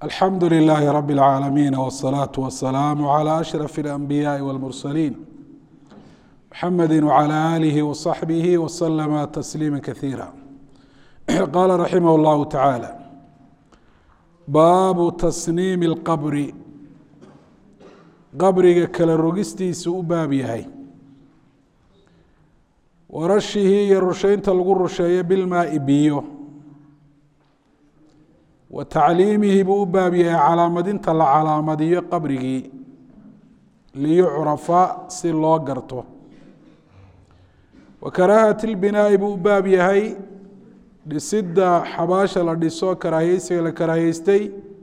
alxamdu لlh rb العaalamiin wالصlaaة وaلsلاam عlى أشhrف الأنbiyاءi والmurslيn mxamedi وعlى آlih وصaxbih وslma تsliima kaثيirا qala raximh اllah taعaalى baabu tasniim اlqabri qabriga kala rogistiisa u baab yahay warashihi iyo rusheynta lagu rusheeyo bilmaai biyo wa tacliimihi buu u baab yahay calaamadinta la calaamadiyo qabrigii liyucrafa si loo garto wa karaahati lbinaa'i buu u baab yahay dhisidda xabaasha la dhiso karaahiyeysiga la karaahiyeystay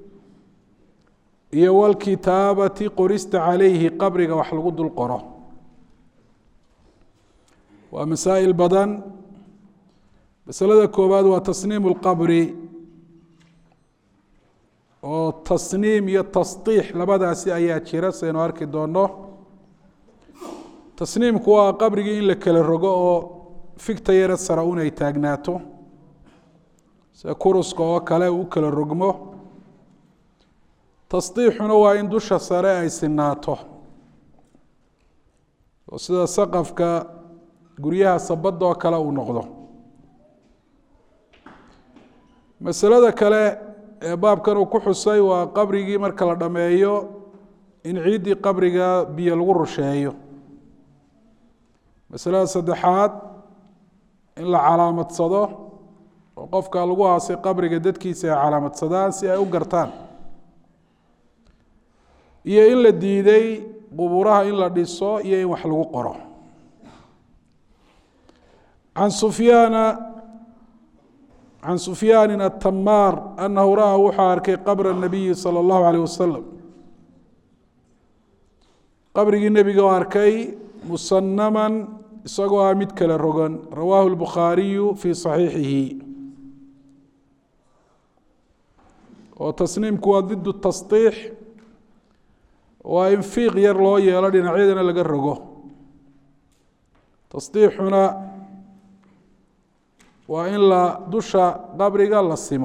iyo walkitaabati qorista calayhi qabriga wax lagu dul qoro waa masaa'il badan masalada koowaad waa tasniim اlqabri oo tasniim iyo tasdiix labadaasi ayaa jira saynu arki doono tasniimku waa qabrigii in la kala rogo oo figta yara sara un ay taagnaato sida kuruska oo kale u kala rogmo tasdiixuna waa in dusha sare ay sinaato oo sida saqafka guryaha sabadda oo kale uu noqdo masalada kale ee baabkan uu ku xusay waa qabrigii marka la dhammeeyo in ciiddii qabriga biyo lagu rusheeyo masalada saddexaad in la calaamadsado oo qofka lagu aasay qabriga dadkiisa ay calaamadsadaan si ay u gartaan iyo in la diiday qubuuraha in la dhiso iyo in wax lagu qoro can sufyaana can sufyaani atamaar anahu ra-a wuxuu arkay qabra nabiyi salى اllahu alayh wasalam qabrigii nebiga oo arkay musanaman isagoo ah mid kala rogan rawaahu lbukhaariyu fii صaxiixihi oo tasniimku waa did tasdiix waa in fiiq yar loo yeelo dhinacyadana laga rogo tasdiixuna waa in la dusha qabriga la simo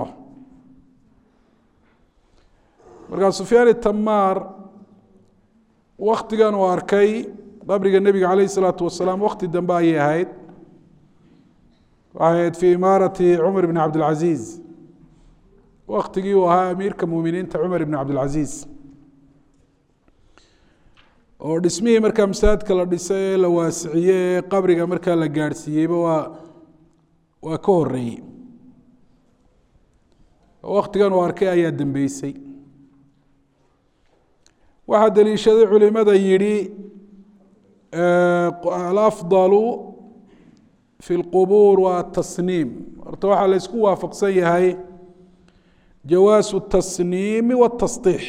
markaa sufyaan itamaar waktigan uu arkay qabriga nebiga calayh isalaatu wasalaam wakti dambe ayay ahayd waxay ahayd fii imaarati cumar bn cabdilcaziiz waktigii uu ahaa amiirka muminiinta cumar ibn cabdilcaziiz oo dhismihii markaa masaajidka la dhisay ee la waasiciyey ee qabriga markaa la gaadhsiiyeyba waa waa ka horeeyey waktigan uu arkay ayaa dambeysay waxaa daliishaday culimada yidhi alafdalu fi اlqubuur waa atasniim horta waxaa la isku waafaqsan yahay jawaasu الtasniimi wالtasdiix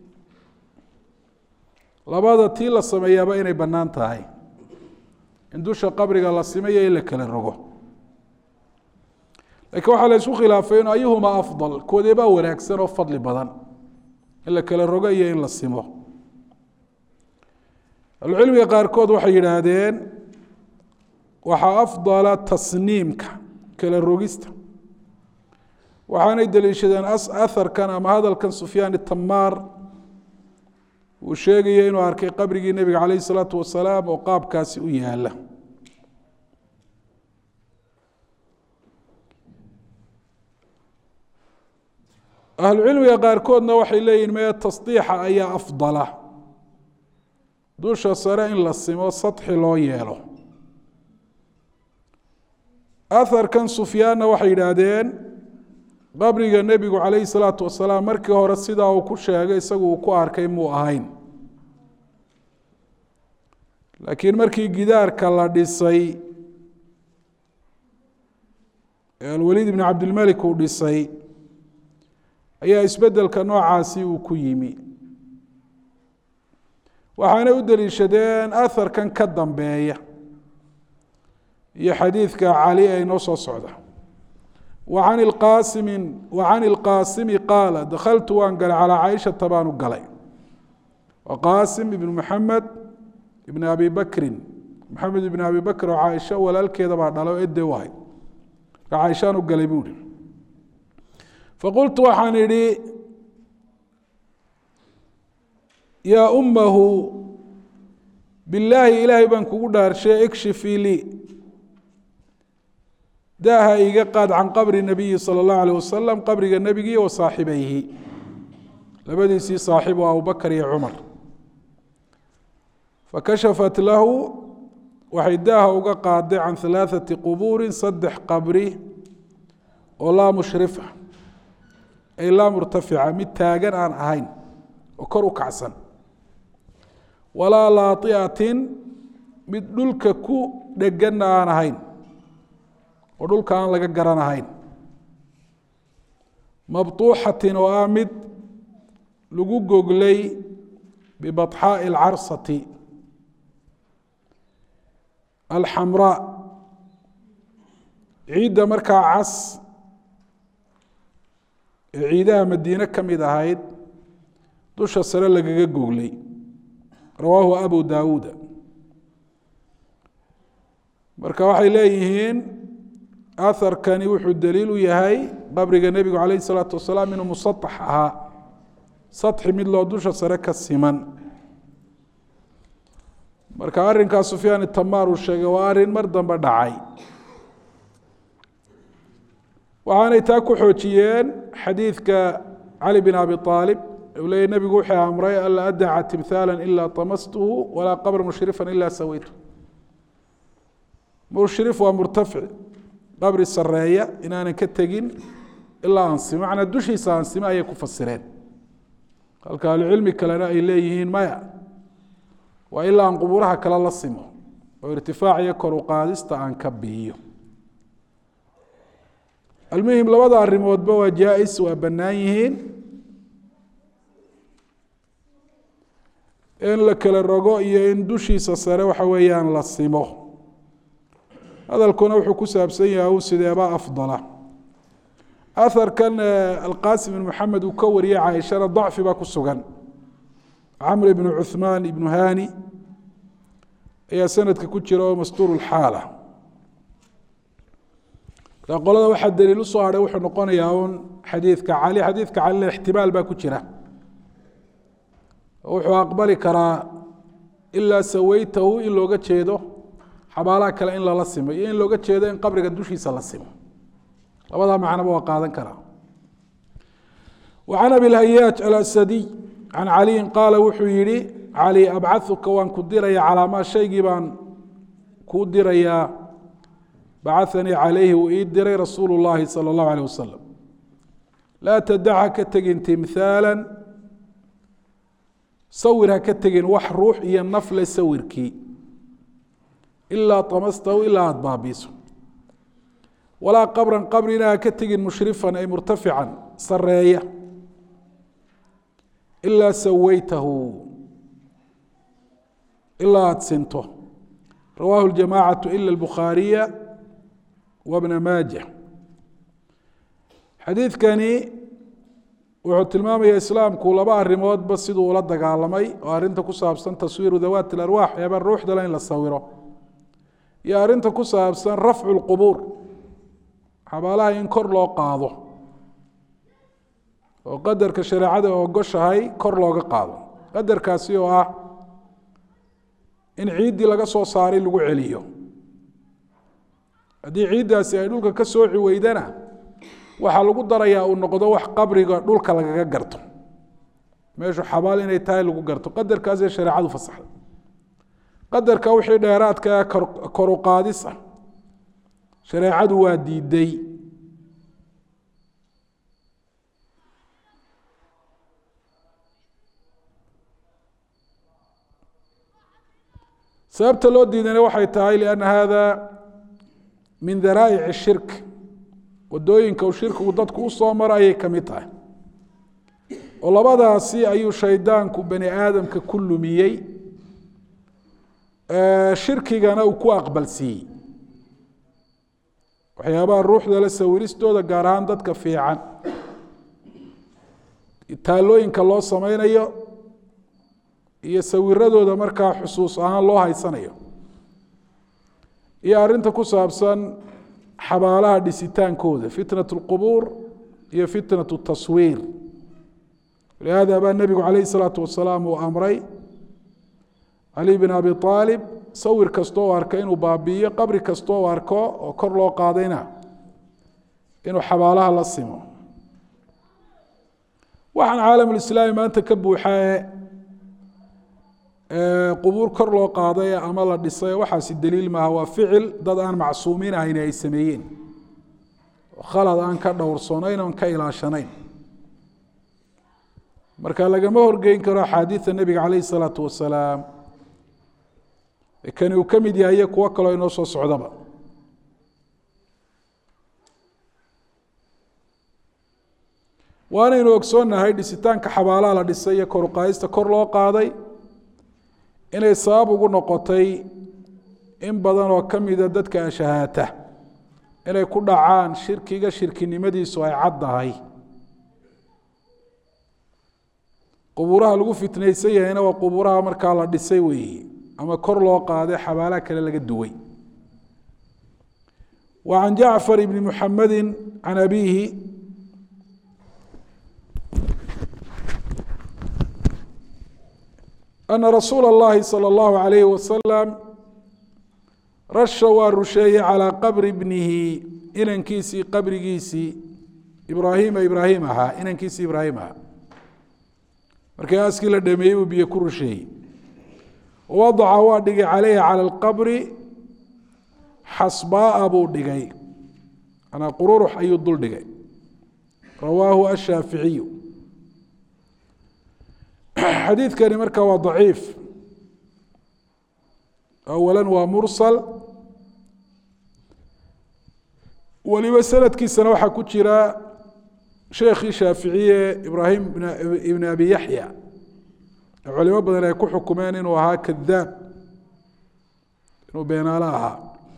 labada tii la sameeyaaba inay bannaan tahay in dusha qabriga la simayo in la kala rogo lakiin waxaa la isku khilaafay in ayuhumaa afdal koodeebaa wanaagsan oo fadli badan in la kala rogo iyo in la simo ahlucilmiga qaarkood waxay yidhaahdeen waxaa afdala tasniimka kala rogista waxaanay daliishadeen aharkan ama hadalkan sufyaan itamaar uu sheegaya inuu arkay qabrigii nebiga calayh isalaatu wasalaam oo qaabkaasi u yaala ahlucilmiga qaarkoodna waxay leeyihin mee tasdiixa ayaa afdala dusha sare in la simo sadxi loo yeelo aharkan sufyaanna waxay yidhaahdeen qabriga nebigu calayhi salaatu wasalaam markii hore sidaa uu ku sheegay isagu uu ku arkay muu ahayn laakiin markii gidaarka la dhisay ee alwaliid ibn cabdilmelik uu dhisay ayaa isbeddelka noocaasi uu ku yimi waxaanay u deliishadeen aharkan ka dambeeya iyo xadiidka cali ee inoo soo socda wacan ilqaasimi wacan ilqaasimi qaala dakhaltu waan galay calaa caaishata baanu galay wa qaasim ibnu maxamed ibn abi bakrin maxamed ibn abi bakr oo caaisha walaalkeeda baa dhalay oo ede u ahayd marka caaishaan u galay buuhi faqultu waxaan idhi yaa ummahu bilaahi ilaahay baan kugu dhaarshay ikshifii lii daaha iga qaad can qabri nabiyi sala allahu alayh wasalam qabriga nebigii wa saaxibayhi labadiisii saaxiib oo abubakar iyo cumar fakashafat lahu waxay daaha uga qaaday can halaaثati qubuurin saddex qabri oo laa mushrifa ay laa murtafica mid taagan aan ahayn oo kor u kacsan walaa laaiatin mid dhulka ku dheganna aan ahayn oo dhulka aan laga garan ahayn mabtuuxatin oo ah mid lagu goglay bibaطxaaءi اlcarsati alxamraa ciidda markaa cas ee ciidaha madiine ka mid ahayd dusha sare lagaga goglay rawaahu abu daawuuda marka waxay leeyihiin aharkani wuxuu daliil u yahay qabriga nebigu calayh isalaatu wasalaam inuu musatax ahaa saxi mid loo dusha sare ka siman marka arrinkaa sufyaan itamaar uu sheegay waa arrin mar dambe dhacay waxaanay taa ku xoojiyeen xadiidka cali bin abi aalib u leeyay nebigu wuxuu amray anlaa adaca timhaala ilaa tamastuhu walaa qabra mushrifan ilaa sawaytu mushrif waa murtafic qabri sareeya inaanan ka tegin ilaa ansimo macnaa dushiisa ansimo ayay ku fasireen halka ahlucilmi kalena ay leeyihiin maya waa ilaa aan qubuuraha kale la simo oo irtifaac iyo kor u qaadista aan ka biiyo almuhim labada arrimoodba waa jaa-is waa bannaan yihiin in la kala rogo iyo in dushiisa sare waxa weeyaan la simo hadalkuna wuxuu ku saabsan yahay un sideeba afdala aharkan alqasim ibn maxamed uu ka wariyey caaishana dacfi baa ku sugan camr ibnu cuhmaan ibnu hani ayaa sanadka ku jira oo mastuur xaala marka qolada waxaa daliil usoo hadhay wuxuu noqonayaa un xadiidka cali xadiidka calina ixtimaal baa ku jira wuxuu aqbali karaa ilaa saweytahu in looga jeedo xabaalaha kale in lala simo iyo in looga jeedo in qabriga dushiisa la simo labadaa macnoba waa qaadan karaa wa can abilhayaaj alasadiy can caliyin qaala wuxuu yihi cali abcahuka waan ku diraya calaa maa shaygii baan kuu dirayaa bacahanii calayhi uu ii diray rasuulu llaahi sala allahu alayh wasalam laa tadac ha ka tegin timhaala sawir ha ka tegin wax ruux iyo nafle sawirkii ilaa tamastahu ilaa aada baabiiso walaa qabran qabrina ha ka tegin mushrifan ay murtafican sareeya ilaa saweytahu ilaa aada sinto rawaahu ljamaacatu ila albukhaariya wabna maaja xadiidkani wuxuu tilmaamaya islaamku laba arrimoodba siduu ula dagaalamay oo arrinta ku saabsan taswiiru dawaati alarwaax eeba ruuxdale in la sawiro iyo arrinta ku saabsan rafcu lqubuur xabaalaha in kor loo qaado oo qadarka shareecada ogoshahay kor looga qaado qadarkaasi oo ah in ciiddii laga soo saaray lagu celiyo haddii ciiddaasi ay dhulka ka sooci weydana waxaa lagu darayaa uu noqdo wax qabriga dhulka lagaga garto meeshu xabaal inay tahay lagu garto qadarkaasee shareecadu fasaxday qadarka wixii dheeraadka ee koru qaadis ah shareecadu waa diiday sababta loo diidana waxay tahay lianna hada min daraa'ic shirk wadooyinka uu shirkigu dadku u soo maro ayay ka mid tahay oo labadaasi ayuu shaydaanku bani aadamka ku lumiyey shirkigana uu ku aqbalsiiyey waxyaabaha ruuxda la sawiristooda gaar ahaan dadka fiican taalooyinka loo sameynayo iyo sawiradooda markaa xusuus ahaan loo haysanayo iyo arrinta ku saabsan xabaalaha dhisitaankooda fitnat اlqubuur iyo fitnat taswiir lihaada baa nebigu calayhi salaatu wasalaam uu amray cali bin abi aalib sawir kastoo u arka inuu baabi'iyo qabri kastoo u arko oo kor loo qaadayna inuu xabaalaha la simo waxaan caalamulislaami maanta ka buuxae qubuur kor loo qaaday ama la dhisay waxaasi daliil maaha waa ficil dad aan macsuumiin ahayn ay sameeyeen khalad aan ka dhowrsanayn oon ka ilaashanayn marka lagama horgeyn karo axaadiida nebiga calayhi salaatu wasalaam kani uu ka mid yahay iyo kuwo kaloo inoo soo socdaba waanaynu ogsoonnahay dhisitaanka xabaalaha la dhisay iyo koruqaadista kor loo qaaday inay sabab ugu noqotay in badan oo ka mida dadka ashahaata inay ku dhacaan shirkiga shirkinimadiisu ay caddahay qubuuraha lagu fitnaysan yahayna waa qubuuraha markaa la dhisay weeye ama kor loo qaaday xabaalaha kale laga duway wa can jacfar ibni muxamedi can abiihi ana rasuula اllahi salى اllahu alayhi wasalam rasha waa rusheeyey calىa qabri bnihi inankiisii qabrigiisii ibraahima ibraahim ahaa inankiisii ibraahim ahaa markii aaskii la dhameeyey buu biyo ku rusheeyey wadaca waa dhigay calayhi calى اlqabri xasbaaa buu dhigay manaa qururux ayuu dul dhigay rawaahu ashaaficiyu xadiidkani marka waa daciif awala waa mursal weliba sanadkiisana waxaa ku jira sheekhii shaaficiye ibraahim ibn abi yaxya culimo badan ay ku xukumeen inuu ahaa kadaab inuu beenaalo ahaa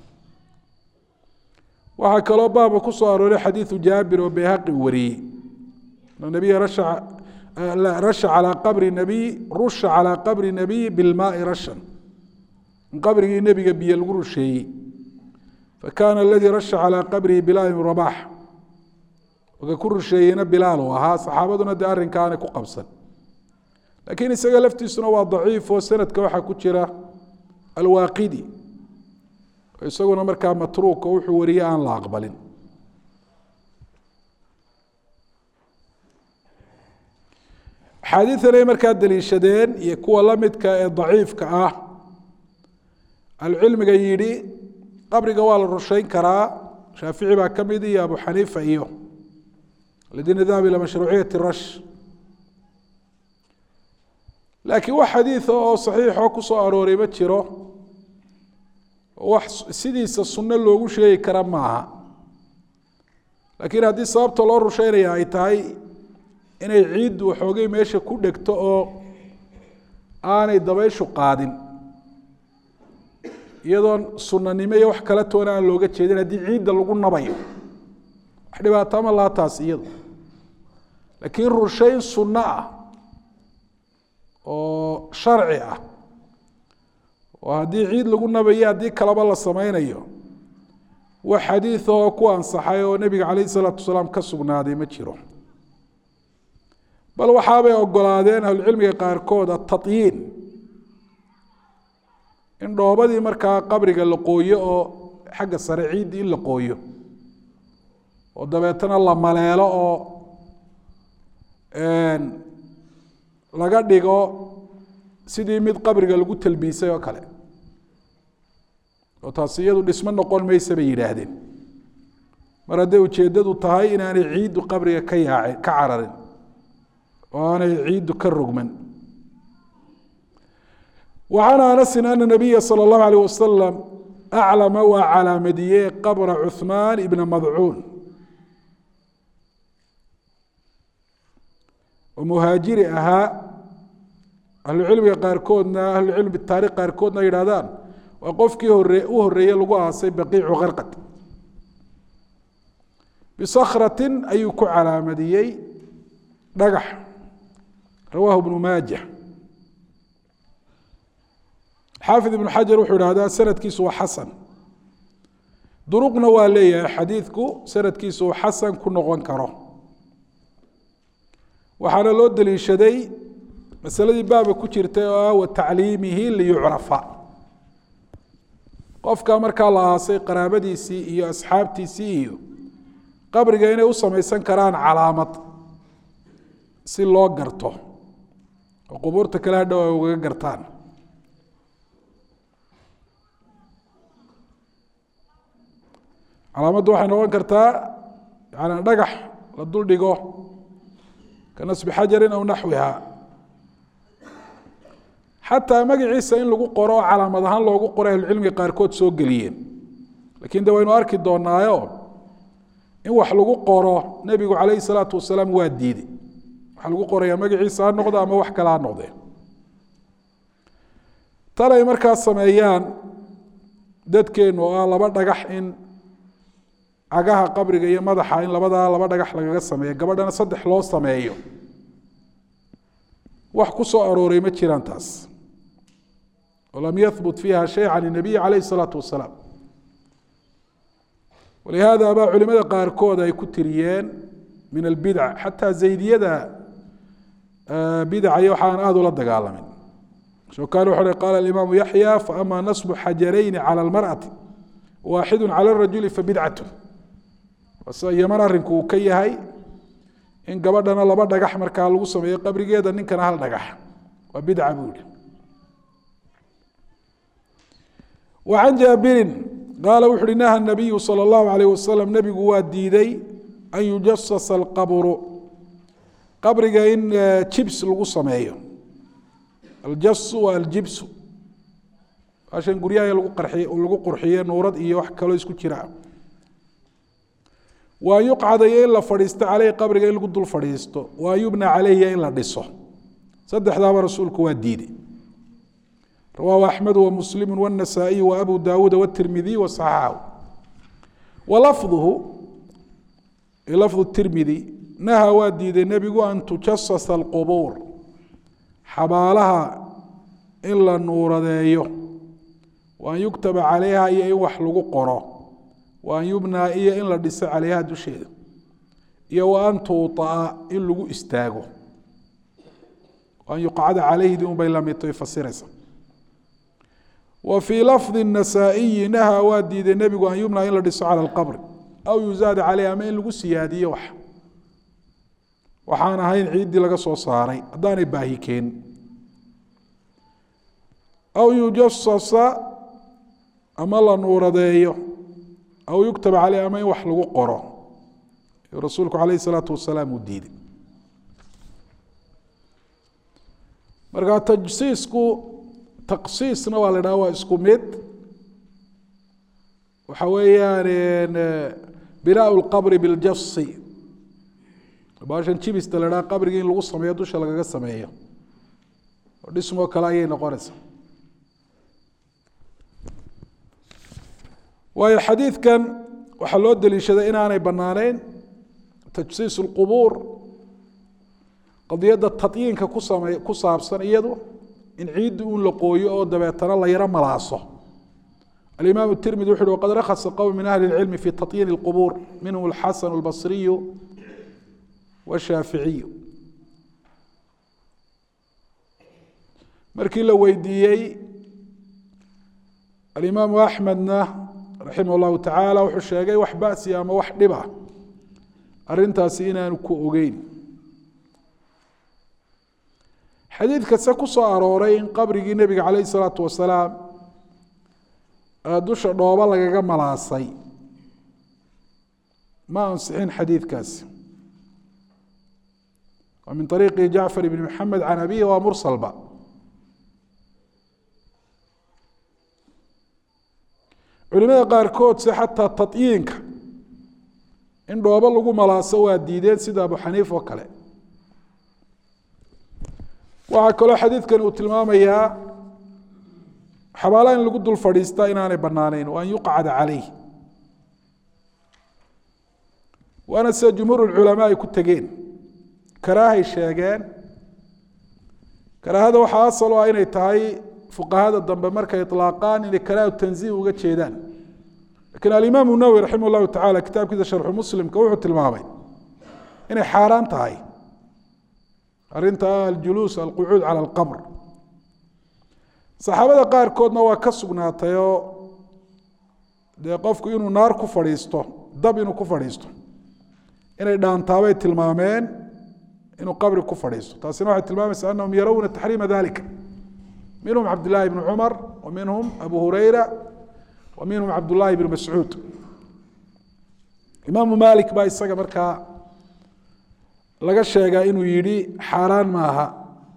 waxaa kaloo baaba ku soo arooray xadiidu jaabir oo beyhaqi wariyey nabiya rasha rasha calىa qabri nabiy rusha calىa qabri nabiy bilmaai rashan in qabrigii nebiga biyo lagu rusheeyey fakana aladii rasha calىa qabrihi bilaal ibn rabax oga ku rusheeyeyna bilaal uu ahaa saxaabaduna dee arrinkaanay ku qabsan laakiin isaga laftiisuna waa daciif oo sanadka waxaa ku jira alwaaqidi isaguna markaa matruuka wuxuu wariyey aan la aqbalin axaadiidan ay markaa daliishadeen iyo kuwa la midka ee daciifka ah ahlucilmiga yidhi qabriga waa la rushayn karaa shaafici baa ka mid iyo abu xaniifa iyo aladiina dahaba ilى mashruuciyati rash laakiin wax xadiida oo saxiixoo ku soo arooray ma jiro wax sidiisa sunno loogu sheegi kara maaha laakiin haddii sababta loo rushaynaya ay tahay inay ciiddu waxoogay meesha ku dhegto oo aanay dabayshu qaadin iyadoon sunanimo iyo wax kala toona aan looga jeedin haddii ciidda lagu nabayo wax dhibaato ma laha taas iyadu laakiin rushayn sunno ah oo sharci ah oo haddii ciid lagu nabayo haddii kaleba la sameynayo wax xadiid oo ku ansaxay oo nebiga calayh isalaatu wasalaam ka sugnaaday ma jiro bal waxaabay ogolaadeen ahlucilmiga qaarkood atatyiin in dhoobadii markaa qabriga la qooyo oo xagga sare ciiddii in la qooyo oo dabeetana la maleelo oo laga dhigo sidii mid qabriga lagu talbiisay oo kale oo taasi iyadu dhismo noqon maysa bay yidhaahdeen mar hadday ujeeddadu tahay inaanay ciiddu qabriga ka yaacin ka cararin oo aanay ciiddu ka rogman وعن أنس أن النبي صلى الله عليه وسلم أعلم waa calaamadiyey qabra cثmaan بن madcuun oo muhaajiri ahaa ahlucilmiga qaarkoodna ahlucilmi taarikh qaarkoodna yidhahdaan waa qofkii hore u horeeye lagu aasay baqiicu karqad bisakratin ayuu ku calaamadiyey dhagax rawaahu ibnu maaja xaafid ibnu xajar wuxuu ihahdaa sanadkiisu waa xasan duruqna waa leeyahay xadiidku sanadkiisu uu xasan ku noqon karo waxaana loo deliishaday masaladii baaba ku jirtay oo ah wa tacliimihi liyucrafa qofka markaa la aasay qaraabadiisii iyo asxaabtiisii iyo qabriga inay u samaysan karaan calaamad si loo garto oo qubuurta kale hadhow ay ugaga gartaan calaamaddu waxay noqon kartaa yani dhagax la dul dhigo ka nasbi xajarin aw naxwiha xataa magaciisa in lagu qoro oo calaamad ahaan loogu qoro ahlucilmiga qaarkood soo geliyeen lakin de waynu arki doonaayo in wax lagu qoro nebigu calayhi salaatu wasalaam waa diiday waxaa lagu qorayaa magaciisa ha noqdo ama wax kale ha noqdee tan ay markaas sameeyaan dadkeenu oo ah laba dhagax in cagaha qabriga iyo madaxa in labadaa laba dhagax lagaga sameeyo gabadhana saddex loo sameeyo wax ku soo arooray ma jiraan taas lam yahbut fiiha shay can الnabiy calayh الsalaatu wasalaam walihaada baa culimada qaarkood ay ku tiriyeen min albidca xataa zaydiyada bidacaya waxaan aada ula dagaalamin shokani wuxu uhi qaala alimaamu yaxya faama nasbu xajarayni calى اlmarأati waaxidu calى الrajuli fabidcat sida yaman arinku uu ka yahay in gabadhana laba dhagax markaa lagu sameeyo qabrigeeda ninkana hal dhagax waa bidca buu yihi وعن jاaبiri qاaل wuxu uhi نهى النaبiyu slى الlaه عalيه waسلم nebigu waa diiday an yujasas الqabru qabriga in jibs lagu sameeyo aljasu waa aljibsu ashan guryaha lagu qurxiye nuurad iyo wax kaloo isku jira waa yuqcadayo in la fadhiisto caleyhi qabriga in lagu dul fadhiisto waa yubna caleyhi in la dhiso saddexdaaba rasuulku waa diiday rawahu axmed wmuslim wاnasaaئiy wabu dawuud wاtirmidiy waصaxaxahu walafduhu lafdu tirmidi naha waa diiday nebigu an tujasasa alqubuur xabaalaha in la nuuradeeyo waan yuktaba calayha iyo in wax lagu qoro waan yubnaa iyo in la dhiso calayha dusheeda iyo wa an tuuطa'a in lagu istaago an yuqcada calayhdi un bay lamidtay fasiraysa wa fii lafdi النasaaئiyi naha waa diiday nebigu an yubnaa in la dhiso calى اlqabri aw yuzaada caleyh ama in lagu siyaadiyo wax waxaan ahayn ciiddii laga soo saaray haddaanay baahi keen aw yujasasa ama la nuuradeeyo aw yuktaba caleyh ama in wax lagu qoro rasuulku calayh الsalaatu wasalaam uu diiday marka tajsiisku taqsiisna waa la dhaha waa isku mid waxa weeyaan binaa اlqabri biاljasi baashan jibista la dhaha qabrigii in lagu sameeyo dusha lagaga sameeyo oo dhismoo kale ayay noqonaysaa waayo xadiidkan waxaa loo deliishaday inaanay bannaaneyn tajsiis اlqubuur qadiyadda tadyiinka ku same ku saabsan iyadu in ciiddi un la qooyo oo dabeetana la yaro malaaso alimaam الtirmidi wuxu uhi waqad rakhasa qowm min ahli اlcilmi fi tatyiin اlqubuur minhum اlxasan اlbasriyu washaaficiyu markii la weydiiyey alimaamu axmedna raximah اllahu tacaala wuxuu sheegay wax basi ama wax dhiba arintaasi inaanu ku ogeyn xadiid kase ku soo arooray in qabrigii nebiga calayh isalaatu wasalaam dusha dhooba lagaga malaasay ma ansixin xadiidkaasi waa min ariiqi jacfar ibni maxamed can abihi waa mursalba culimada qaarkood se xataa tatyiinka in dhoobo lagu malaaso waa diideen sida abu xaniif oo kale waxaa kaloo xadiidkan uu tilmaamayaa xabaalaha in lagu dul fadhiistaa inaanay bannaaneyn wa an yuqcada calayh waana sida jumhuur culamaa ay ku tegeen karaahay sheegeen karaahada waxaa asal o ah inay tahay fuqahada dambe markay ilaaqaan inay karaahu tanziih uga jeedaan lakiin alimaamu nawowi raximah llahu tacala kitaabkiisa sharxu muslimka wuxuu tilmaamay inay xaaraan tahay arrinta aljuluus alqucuud cala alqabr saxaabada qaarkoodna waa ka sugnaatayoo dee qofku inuu naar ku fadhiisto dab inuu ku fadhiisto inay dhaantaabay tilmaameen inuu qabri ku fadhiisto taasina waxay tilmaamaysaa anahum yarawna taxriima dalika minhum cabdillaahi bnu cumar wa minhum abu hureyra wa minhum cabdullaahi bnu mascuud imaamu malik baa isaga markaa laga sheegaa inuu yidhi xaaraan maaha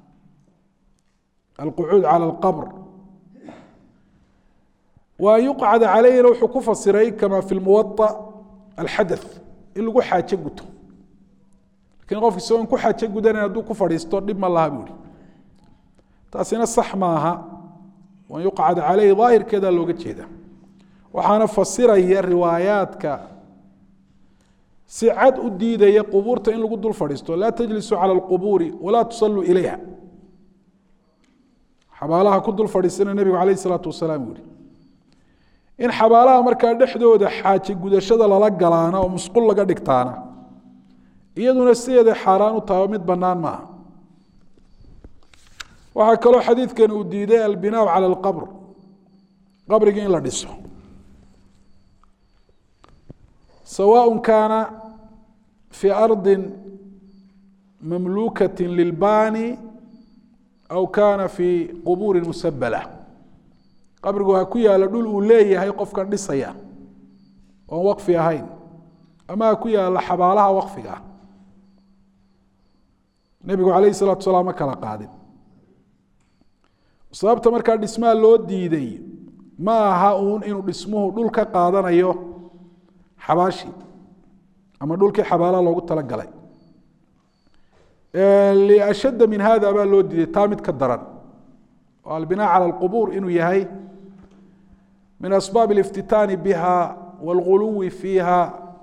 alqucuud cala alqabr wa an yuqcada calayhina wuxuu ku fasiray kama fi lmuwaطa alxadaث in lagu xaajo guto lakiin qofki isagoon ku xaajo gudanayn hadduu ku fadhiisto dhib ma laha buu ihi taasina sax maaha an yuqcada caleyhi daahirkeedaa looga jeeda waxaana fasiraya riwaayaadka si cad u diidaya qubuurta in lagu dul fadhiisto laa tajlisuu cala alqubuuri walaa tusalluu ilayha xabaalaha ku dul fadhiisana nebigu calayh isalaatu wasalaam uu yihi in xabaalaha markaa dhexdooda xaaje gudashada lala galaana oo musqul laga dhigtaana iyaduna sideeday xaaraan u tahay oo mid bannaan maaha waxaa kaloo xadiidkan uu diiday albinaaء calى اlqabr qabrigii in la dhiso sawaء kaana fii ardi mamlukaة lilbani aw kana fii qubuuri musabala qabrigu ha ku yaalo dhul uu leeyahay qofkan dhisaya oon waqfi ahayn ama ha ku yaalo xabaalaha waqfiga ah nebigu alayh الsalatu salaam ma kala qaadin sababta markaa dhismaha loo diiday ma aha uun inuu dhismuhu dhul ka qaadanayo xabaashii ama dhulkii xabaalaha loogu talagalay liashadda min hada baa loo diiday taa mid ka daran oo albinaa cala alqubuur inuu yahay min asbaab اliftitaani biha wاlguluwi fiiha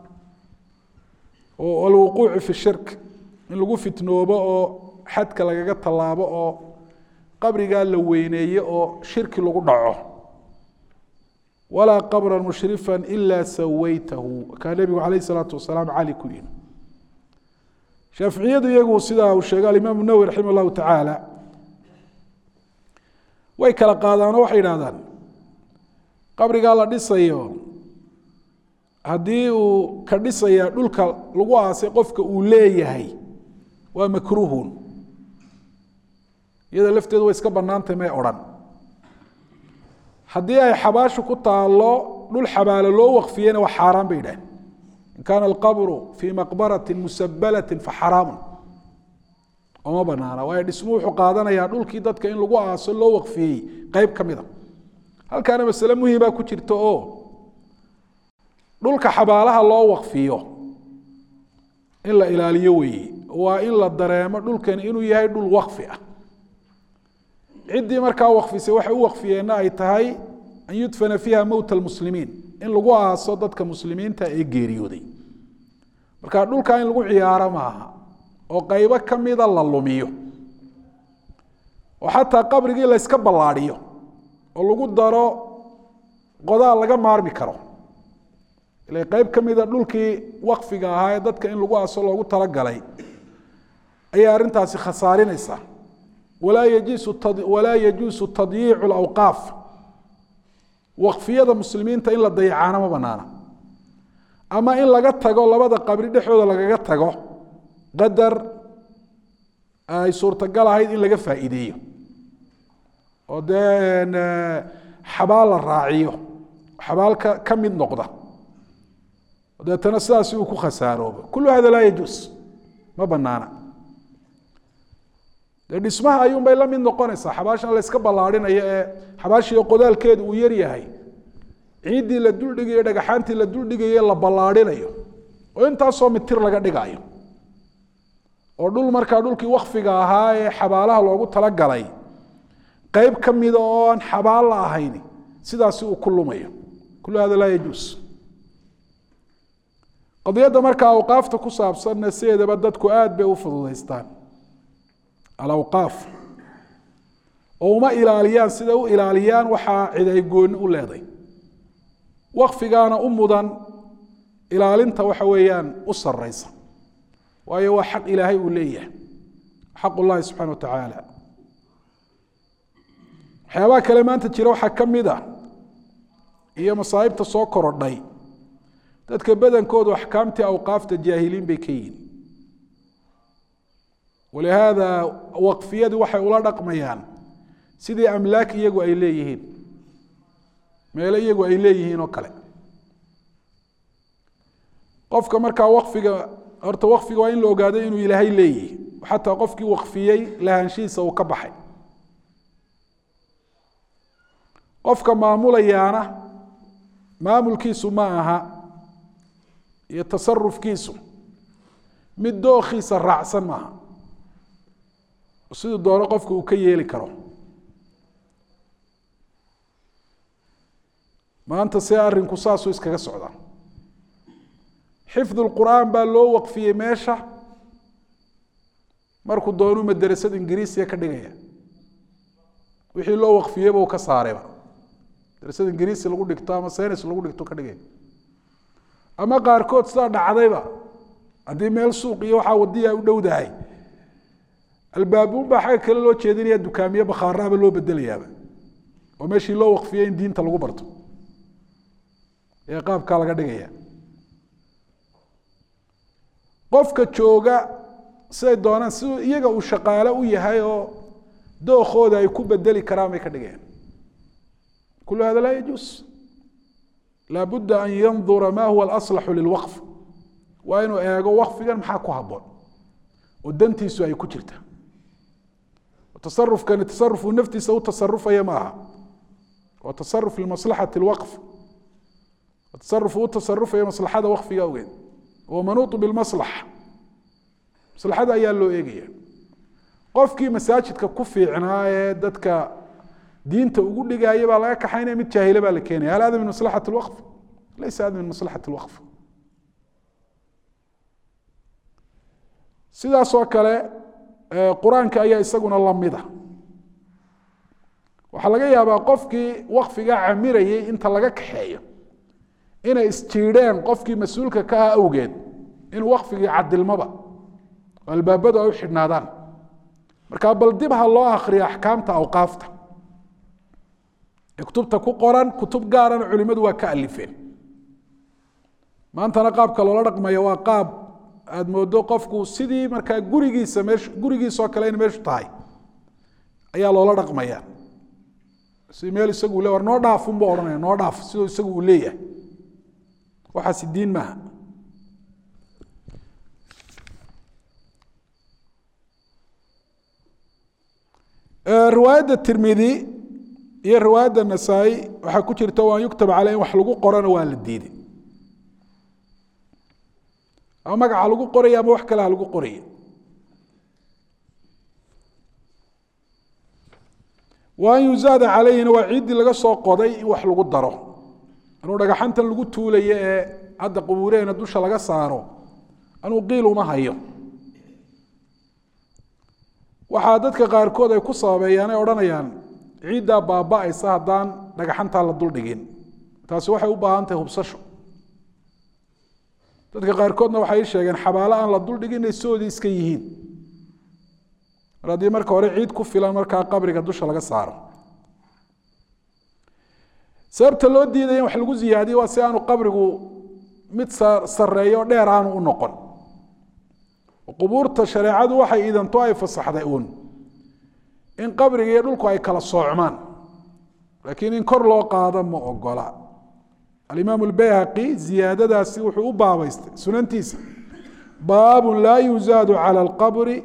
walwuquuci fi shirk in lagu fitnoobo oo xadka lagaga tallaabo oo qabrigaa la weyneeye oo shirki lagu dhaco walaa qabra mushrifa ila sawaytahu kaa nebigu alayh الsalaatu wasalaam cali ku yihi shaaficiyadu iyagu sidaa uu sheegay alimaam nawwi raximah اllahu tacaala way kala qaadaanoo waxay idhahdaan qabrigaa la dhisayo haddii uu ka dhisaya dhulka lagu aasay qofka uu leeyahay waa makruuhun iyada lafteedu way iska banaantay may odhan haddii ay xabaashu ku taalo dhul xabaalo loo waqfiyeyna waa xaaraan bay yidhaaheen in kaana alqabru fii maqbarati musabalati faxaraamu oma banaana waayo dhismu wuxuu qaadanayaa dhulkii dadka in lagu aaso loo waqfiyey qeyb ka mida halkaana masale muhimaa ku jirta oo dhulka xabaalaha loo waqfiyo in la ilaaliyo weeye waa in la dareemo dhulkani inuu yahay dhul waqfi ah ciddii markaa waqfisay waxay u waqfiyeenna ay tahay an yudfana fiiha mowta almuslimiin in lagu aaso dadka muslimiinta ee geeriyooday marka dhulkaa in lagu ciyaaro maaha oo qaybo ka mida la lumiyo oo xataa qabrigii la yska ballaadhiyo oo lagu daro qodaal laga maarmi karo ila qeyb ka mida dhulkii waqfiga ahaa ee dadka in lagu aaso loogu talagalay ayay arrintaasi khasaarinaysaa walaa yajiisu walaa yajuusu tadyiicu lawqaaf waqfiyada muslimiinta in la dayacaana ma banaana ama in laga tago labada qabri dhexdooda lagaga tago qadar ay suurtagal ahayd in laga faa'iideeyo oo dee xabaal la raaciyo xabaal ka ka mid noqda deetana sidaasi uu ku khasaaroobo kullu hada laa yajuus ma banaana dee dhismaha ayuunbay la mid noqonaysaa xabaashan la yska ballaarhinayo ee xabaashiio qodaalkeedu uu yar yahay ciiddii la duldhigayo dhagaxaantii la duldhigayo la ballaarhinayo oo intaasoo mitir laga dhigayo oo dhul markaa dhulkii wakfiga ahaa ee xabaalaha loogu talagalay qeyb ka mida oo aan xabaal la ahayn sidaasi uu ku lumayo kullu hada laa yajuus qadiyadda markaa awqaafta ku saabsanna sideedaba dadku aada bay u fududaystaan alawqaaf oo uma ilaaliyaan sida u ilaaliyaan waxaa cid ay gooni u leeday wakfigaana u mudan ilaalinta waxa weeyaan u sareysa waayo waa xaq ilaahay uu leeyahay xaq ullahi subxana wa tacaala waxyaabaha kale maanta jira waxaa ka mid a iyo masaa'ibta soo korodhay dadka badankoodu axkaamtii awqaafta jaahiliin bay ka yihin walihaada waqfiyadu waxay ula dhaqmayaan sidii amlaak iyagu ay leeyihiin meelo iyagu ay leeyihiin oo kale qofka markaa waqfiga horta waqfiga waa in la ogaado inuu ilaahay leeyihi xataa qofkii waqfiyey lahaanshihiisa uu ka baxay qofka maamulayaana maamulkiisu ma aha iyo tasarufkiisu mid dookhiisa raacsan maaha siduu doono qofka uu ka yeeli karo maanta see arrinku saasuu iskaga socdaa xifdu lqur'aan baa loo waqfiyey meesha markuu doonuu madarasad ingiriisiya ka dhigaya wixii loo waqfiyeyba uu ka saarayba darasad ingiriisi lagu dhigto ama senis lagu dhigto ka dhigaya ama qaarkood sidaa dhacdayba haddii meel suuq iyo waxaa wadiya u dhowdahay albaabuun baa xagga kale loo jeedinaya dukaamiye bakhaaraaba loo bedelayaaba oo meeshii loo waqfiyey in diinta lagu barto ee qaabkaa laga dhigaya qofka jooga siday doonaan siduu iyaga uu shaqaale u yahay oo dookooda ay ku bedeli karaan bay ka dhigayaan kulu hada laa yajuus laabudda an yandura ma huwa alaslaxu lilwaqf waa inuu eego waqfigan maxaa ku haboon oo dantiisu ay ku jirta tasarufkani tasarufuu naftiisa u tasarufaya ma aha waa tasaruf limaslaxati lwaqf tasaruf u tasarufaya maslaxada waqfiga awgeed wamanuutu bilmaslaxa maslaxada ayaa loo eegaya qofkii masaajidka ku fiicnaa ee dadka diinta ugu dhigaya baa laga kaxaynaya mid jaahile baa la keenaya hal hada min maslaxati lwaqf laysa hada min maslaxati lwaqf sidaasoo kale qur-aanka ayaa isaguna lamida waxaa laga yaabaa qofkii waqfiga camirayay inta laga kaxeeyo inay isjiidheen qofkii mas-uulka ka ah awgeed inuu waqfigii cadilmaba oo albaabadu ay u xidhnaadaan marka bal dib ha loo akriyo axkaamta awqaafta ee kutubta ku qoran kutub gaarana culimadu waa ka alifeen maantana qaabka loola dhaqmaya waa qaab aada moodo qofku sidii markaa gurigiisa meeshu gurigiisoo kale in meeshu tahay ayaa loola dhaqmaya si meel isagu le war noo dhaafunba odhanaya noo dhaaf siduu isagu uu leeyahay waxaasi diin maaha riwaayadda tirmidi iyo riwaayadda nasaa-i waxaa ku jirta waan yuktaba caley in wax lagu qorana waa la diiday ama magaca lagu qoraya ama wax kale ha lagu qoraya wa an yuzaada caleyhina waa ciiddii laga soo qoday in wax lagu daro anuu dhagaxantan lagu tuulayo ee hadda qubuureena dusha laga saaro anuu qiil uma hayo waxaa dadka qaarkood ay ku sababeeyaan ay odhanayaan ciiddaa baaba-aysa haddaan dhagaxantaa la duldhigin taasi waxay u baahan tahay hubsasho dadka qaarkoodna waxay sheegeen xabaalo aan la duldhigin inay soodii iska yihiin mar haddii marka hore ciid ku filan markaa qabriga dusha laga saaro sababta loo diidaya in wax lagu ziyaadiyo waa si aanu qabrigu mid sareeyo o dheer aanu u noqon qubuurta shareecadu waxay idanto ay fasaxday uun in qabriga iyo dhulku ay kala soocmaan laakiin in kor loo qaado ma ogola alimaam اlbayhaqi ziyaadadaasi wuxuu u baabaystay sunantiisa baabu laa yuzaadu calى اlqabri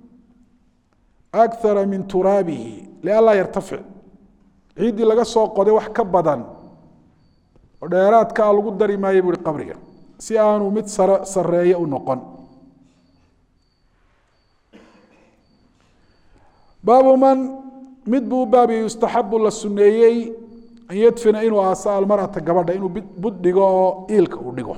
akara min turaabihi lianlaa yartafic ciiddii laga soo qoday wax ka badan oo dheeraadkaa lagu dari maayo buuhi qabriga si aanu mid sareeyo u noqon baabu man mid buu u baabiye yustaxabu la suneeyey an yadfina inuu aaso almarata gabadha inuu bud dhigo oo iilka uu dhigo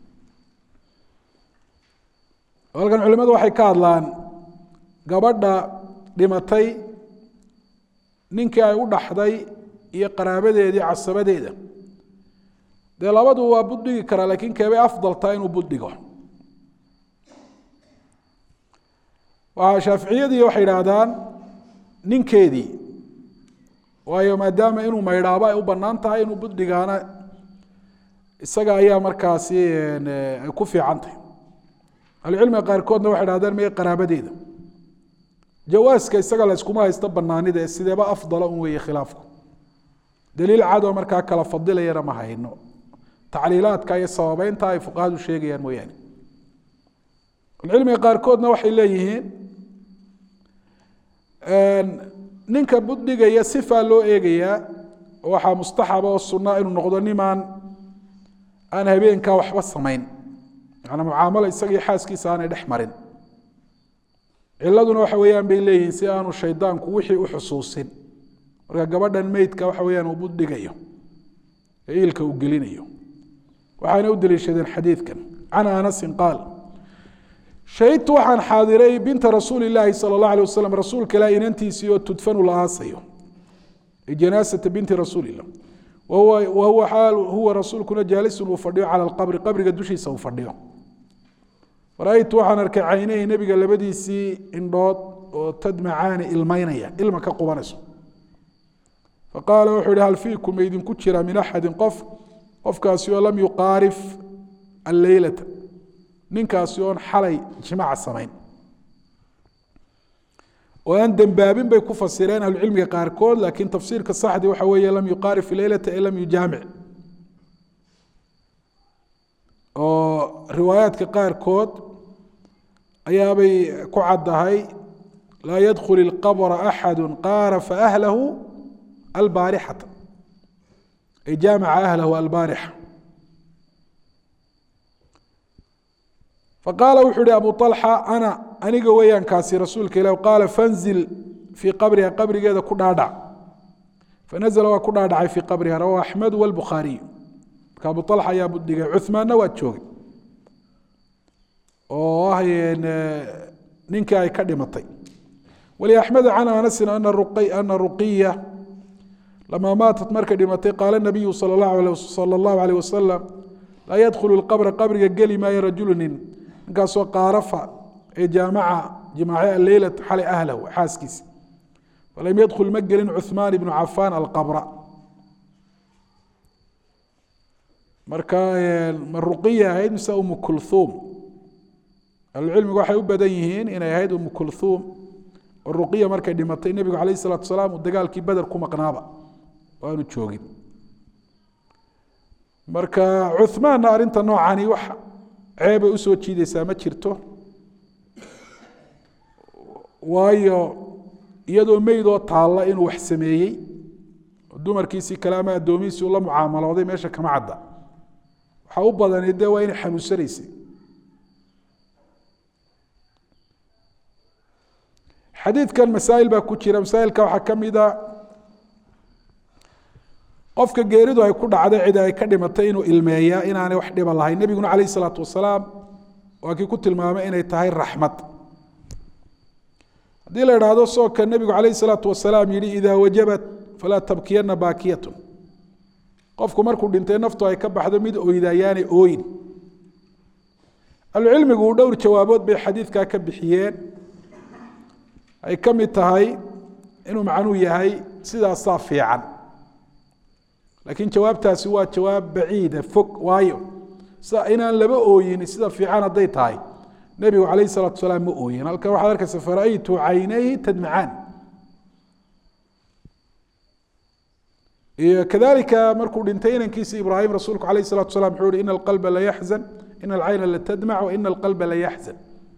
halkan culimadu waxay ka hadlaan gabadha dhimatay ninkii ay u dhaxday iyo qaraabadeedii casabadeeda dee labadu waa bud dhigi karaa laakiin keebay afdal tahay inuu bud dhigo waa shaaficiyadii waxay idhaahdaan ninkeedii waayo maadaama inuu maydhaabo ay u banaan tahay inuu budhigaana isaga ayaa markaasi ay ku fiican tahay ahlucilmiga qaarkoodna waxay dhahdeen maya qaraabadeeda jawaaska isaga la yskuma haysto banaanida ee sideeba afdala un weeye khilaafku daliil cadoo markaa kala fadilayana ma hayno tacliilaadka iyo sababeynta ay fuqahadu sheegayaan mooyaane ahlucilmiga qaarkoodna waxay leeyihiin ninka budhigaya sifaa loo eegayaa waxaa mustaxaba oo sunaa inuu noqdo nimaan aan habeenkaa waxba samayn manaa mucaamalo isagii xaaskiisa aanay dhex marin ciladuna waxa weeyaan bay leeyihiin si aanu shaydaanku wixii u xusuusin marka gabadhan meydka waxa weyaan uu budhigayo ee iilka uu gelinayo waxaana u daliishadeen xadiidkan can anasin qaal shahidtu waxaan xaadiray binta rasuuli ilaahi sala allah alay wasalam rasuulka ilaah inantiisii oo tudfanu la aasayo janaasata binti rasuulillah wahuwa xaal huwa rasuulkuna jaalisun uu fadhiyo cala alqabri qabriga dushiisa uu fadhiyo ra-aytu waxaan arkay caynayhi nebiga labadiisii indhood oo tadmacaani ilmaynaya ilma ka qubanayso faqaala wuxuu ihi hal fiikum maydinku jira min axadin qof qofkaasi oo lam yuqaarif alleylata ninkaasi oon xalay jimaaca samayn oo aan dembaabin bay ku fasireen ahlucilmiga qaarkood laakiin tafsiirka saxdi waxa weeye lam yuqaarif leylata ee lam yujaamic oo riwaayaadka qaarkood ayaabay ku caddahay laa yadkhul ilqabra axadu qaarafa ahlahu albaarixata ay jaamaca ahlahu albaarixa faqaala wuxuu ihi abu alxa ana aniga weeyaan kaasi rasuulka ilah qaala fanzil fii qabriha qabrigeeda ku dhaadhac fanazla waa ku dhaadhacay fii qabriha rawahu axmed wlbukhaariy marka abu alxa ayaa budhigay cuhmaanna waa joogay oo ah ninkii ay ka dhimatay waliaxmed can anasin ana ruqiya lamaa maatat markay dhimatay qaala nabiyu sal allahu alayh wasalam laa yadkhulu lqabra qabriga geli maayo rajulu nin ninkaasoo qaarafa ee jaamaca jimaace aleylat xalay ahlahu xaaskiisa falam yadkhul ma gelin cuhmaan ibnu cafaan alqabra marka ma ruqiya ahayd mise umu kulhuum ahlucilmigu waxay u badan yihiin inay ahayd umu kulhuum oo ruqiya markay dhimatay nebigu calayh isalatu salaam uu dagaalkii beder ku maqnaaba oo aanu joogin marka cuhmaanna arrinta noocani wax ceebay usoo jiideysaa ma jirto waayo iyadoo meydoo taalla inuu wax sameeyey oo dumarkiisii kale ama addoomihiisii ula mucaamalooday meesha kama cadda waxaa u badani dee waa inay xanuunsanaysay xadiidkan masaa'il baa ku jira masaa'ilka waxaa ka mid a qofka geeridu ay ku dhacday cid ay ka dhimatay inuu ilmeeyaa inaanay wax dhiba lahayn nebiguna calayh isalaatu wasalaam waa kii ku tilmaamay inay tahay raxmad haddii la idhaahdo soogka nebigu calayh isalaatu wasalaam yihi idaa wajabat falaa tabkiyana baakiyatun qofku markuu dhintay naftu ay ka baxdo mid oydayaanay ooyin ahlucilmigu dhowr jawaabood bay xadiidkaa ka bixiyeen ay ka mid tahay inuu macnuu yahay sidaasaa fiican laakiin jawaabtaasi waa jawaab baciida fog waayo sida inaan laba ooyin sida fiican hadday tahay nebigu calayh salaatu salaam ma ooyin halkan waxaad arkaysa fara'aytu caynayhi tadmacaan iyo kadalika markuu dhintay inankiisa ibraahim rasuulku calayh salatu salam wuxuu yihi ina alqalba la yaxzan ina alcayna la tadmac wa ina alqalba la yaxzan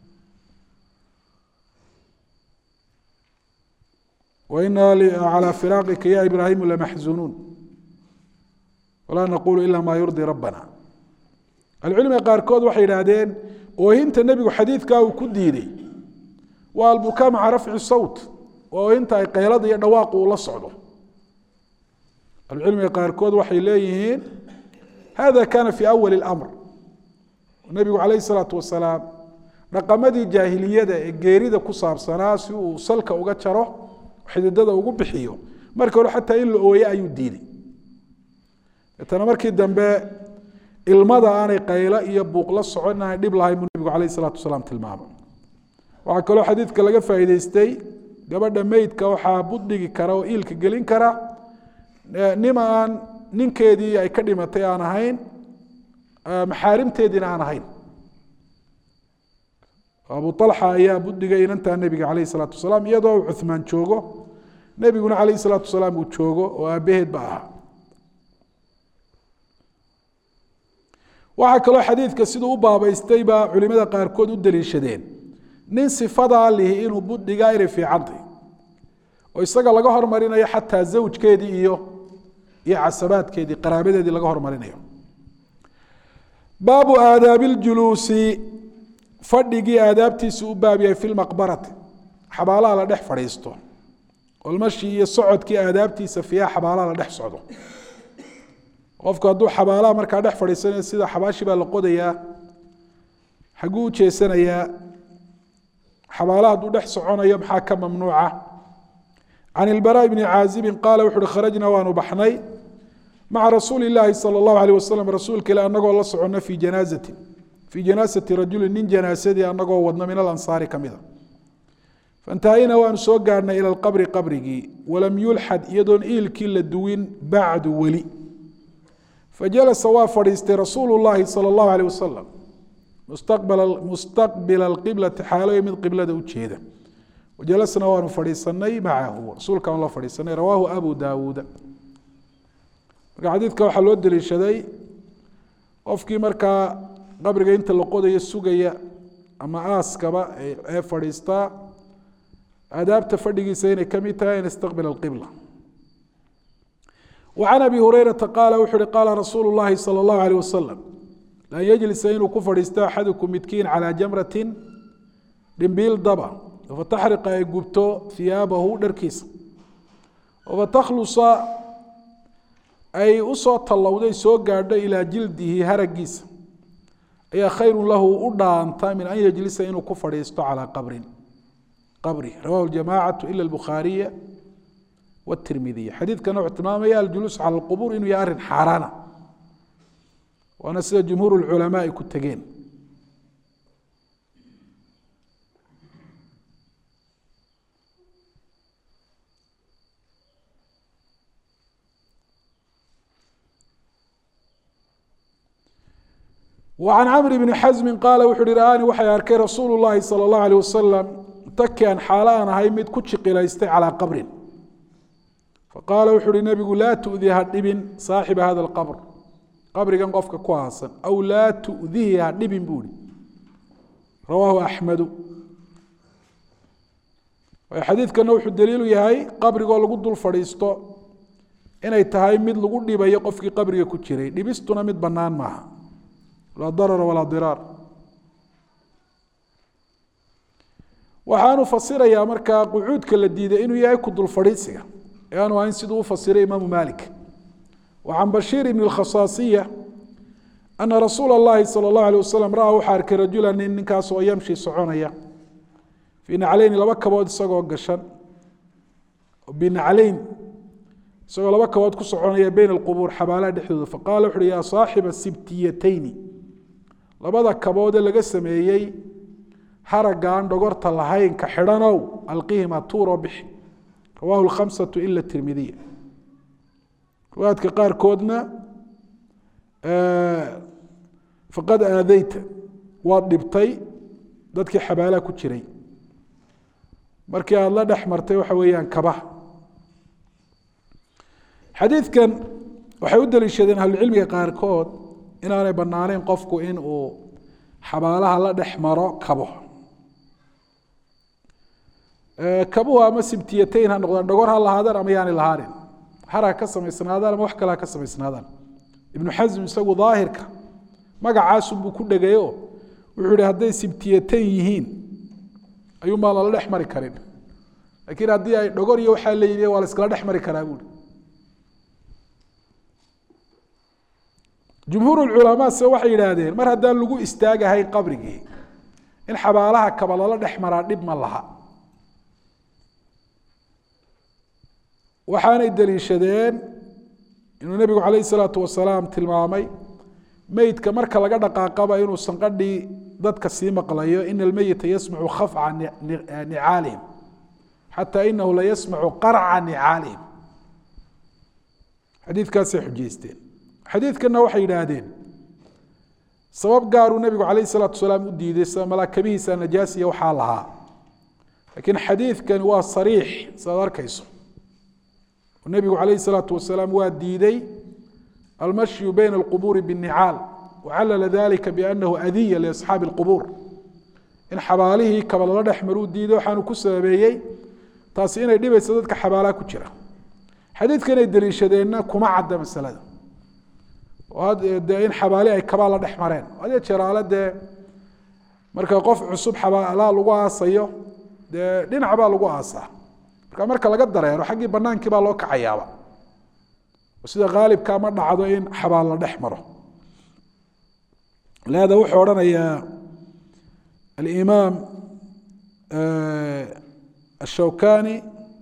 waina calى firaaqika ya ibraahimu lamaxzunuun walaa naqulu ila ma yurdii rabbana ahlucilmiga qaarkood waxay idhaahdeen oohinta nebigu xadiidkaa uu ku diiday waa albukaa maca rafci sawt waa oohinta ay qaylada iyo dhawaaqu uu la socdo ahlucilmiga qaarkood waxay leeyihiin hada kana fi awali اlamr nebigu calayh الsalaatu wasalaam dhaqamadii jaahiliyada ee geerida ku saabsanaa si uu salka uga jaro xididada ugu bixiyo markii hore xataa in la ooye ayuu diiday deetana markii dambe ilmada aanay qaylo iyo buuq la socon inaanay dhib lahayn buu nebigu calayh isalaatu wasalaam tilmaamay waxaa kaloo xadiidka laga faa'iideystay gabadha meydka waxaa buddhigi kara oo iilka gelin kara nima aan ninkeedii ay ka dhimatay aan ahayn maxaarimteediina aan ahayn abu alxa ayaa buddigay inantaa nebiga calayh isalaatu wasalaam iyadoo uu cuhmaan joogo nebiguna calayh isalaatu wasalaam uu joogo oo aabbaheed ba ahaa waxaa kaloo xadiidka siduu u baabaystay baa culimada qaarkood u daliishadeen nin sifadaa lihi inuu budhigaa inay fiicantay oo isaga laga hormarinayo xataa zawjkeedii iyo iyo casabaadkeedii qaraabadeedii laga hormarinayo baabu aadaabi ljuluusi fadhigii aadaabtiisu u baab yahay fi lmaqbarati xabaalaha la dhex fadhiisto olmashi iyo socodkii aadaabtiisa fiiha xabaalaha la dhex socdo qofku hadduu xabaalaha markaa dhex fadhiisanayo sida xabaashi baa la qodayaa xaguu u jeesanayaa xabaalaha hadduu dhex soconayo maxaa ka mamnuuca can ilbaraaء bni caazibin qaala wuxu uhi kharajnaa waanu baxnay maca rasuuli illaahi salى اllahu alيh wasalam rasuulka ile anagoo la socono fii janaazatin fii janaasati rajuli nin janaasadii anagoo wadno min alansaari ka mida faintahayna waanu soo gaadhnay ila alqabri qabrigii walam yulxad iyadoon iilkii la duwin bacdu weli fajalasa waa fadhiistay rasuulu llaahi salى اllahu alيh wasalam mustaqbila alqiblati xaaloy mid qiblada u jeeda wajalasna waanu fadhiisanay macahu rasuulkaan la fadhiisanay rawaahu abu daawuuda marka xadiidka waxaa loo daliishaday qofkii markaa qabriga inta la qodayo sugaya ama aaskaba ee fadhiistaa aadaabta fadhigiisa inay ka mid tahay an istaqbila alqibla وعن أبي هريرة قال وxu قال رsuuل اللhi صلى الله عليه وسلم لن يجلس inuu ku fadhiisto أxadكم midkiin عalى جمرة dhimbiil daba fatxriqa ay gubto ثiyaabahu dharkiisa fatkhluصa ay usoo tallowday soo gaadho ilىa jildihi haragiisa ayaa khayru lahu u dhaanta min an yجlisa inuu ku fadhiisto calىa qabrin qabri rawahu الجamاcaة ilا الbخاariية wtirmidiy xadiidkana wuxuu tilmaamaya aljuluus cala alqubuur inuu yahay arrin xaaraana waana sida jumhuur lculamaa ay ku tegeen وعن cمر بن xزم qاala wuxu uhi ra'aanii waxay arkay rasuulu الlahi salى الlaه عalيه wasalam takian xaalo aan ahay mid ku jiqilaystay calىa qabrin faqaala wuxu uhi nebigu laa tu'di ha dhibin saaxiba hada alqabr qabrigan qofka ku aasan aw laa tu'dihi ha dhibin buu ihi rawaahu axmedu xadiidkana wuxuu daliilu yahay qabrigoo lagu dul fadhiisto inay tahay mid lagu dhibayo qofkii qabriga ku jiray dhibistuna mid bannaan maaha laa darara walaa diraar waxaanu fasirayaa markaa qucuudka la diiday inuu yahay ku dul fadhiisiga aanu ahayn siduu u fasiray imaamu malik wa can bashiir ibn اlkhasaasiya ana rasuula اllahi salى اllahu alيه wasalam ra-a waxaa arkay rajula nin ninkaas oo yamshi soconaya fii nacleyni laba kabood isagoo gashan binacleyn isagoo laba kabood ku soconaya beyna alqubuur xabaalaha dhexdooda faqala wuxu uhi yaa saaxiba sibtiyatayni labada kaboodee laga sameeyey haragga aan dhogorta lahayn ka xidhanow alqihima tuuroo bixi rawahu lkhamsatu ila tirmidiya riwaayadka qaarkoodna faqad aadeyta waad dhibtay dadkii xabaalaha ku jiray markii aada la dhex martay waxa weeyaan kabaha xadiidkan waxay u daliishadeen ahlucilmiga qaarkood inaanay bannaaneyn qofku in uu xabaalaha la dhex maro kabo kabuhu ama sibtiyatayn ha noqdaan dhogor ha lahaadaan ama yaanay lahaanin har ha ka samaysnaadaan ama wax kale ha ka samaysnaadaan ibnu xasm isagu daahirka magacaasunbuu ku dhegayo wuxuu ihi hadday sibtiyatayn yihiin ayuunbaan lala dhex mari karin laakiin haddii ay dhogor iyo waxaa leeyihi waa la iskala dhex mari karaa buuri jumhuur culamaa se waxay yidhaahdeen mar haddaan lagu istaagahayn qabrigii in xabaalaha kaba lala dhex maraa dhib ma laha waxaanay daliishadeen inuu nebigu calayh isalaatu wasalaam tilmaamay meydka marka laga dhaqaaqaba inuu sanqadhii dadka sii maqlayo ina almeyita yasmacu khafca nicaalihim xataa inahu la yasmacu qarca nicaalihim xadiidkaasay xujeysteen xadiidkanna waxay yidhaahdeen sabab gaaruu nebigu calayh isalaatu wasalaam u diiday sida malaakabihiisa najaasiya waxaa lahaa laakiin xadiidkani waa sariix sidaad arkayso oo nebigu calayh isalaatu wasalaam waa diiday almashyu bayna alqubuuri biاnnicaal wacallala dalika biannahu adiya liasxaabi alqubuur in xabaalihii kaba lala dhex maruu diiday waxaanu ku sababeeyey taasi inay dhibayso dadka xabaalaha ku jira xadiidkan ay deliishadeenna kuma cadda masalada de in xabaali ay kabaa la dhex mareen hadee jeraale dee marka qof cusub xabaalaha lagu aasayo dee dhinac baa lagu aasaa marka marka laga dareero xaggii banaankii baa loo kacayaaba sida haalibka ma dhacdo in xabaal la dhex maro lihada wuxuu odhanayaa alimaam ashawkani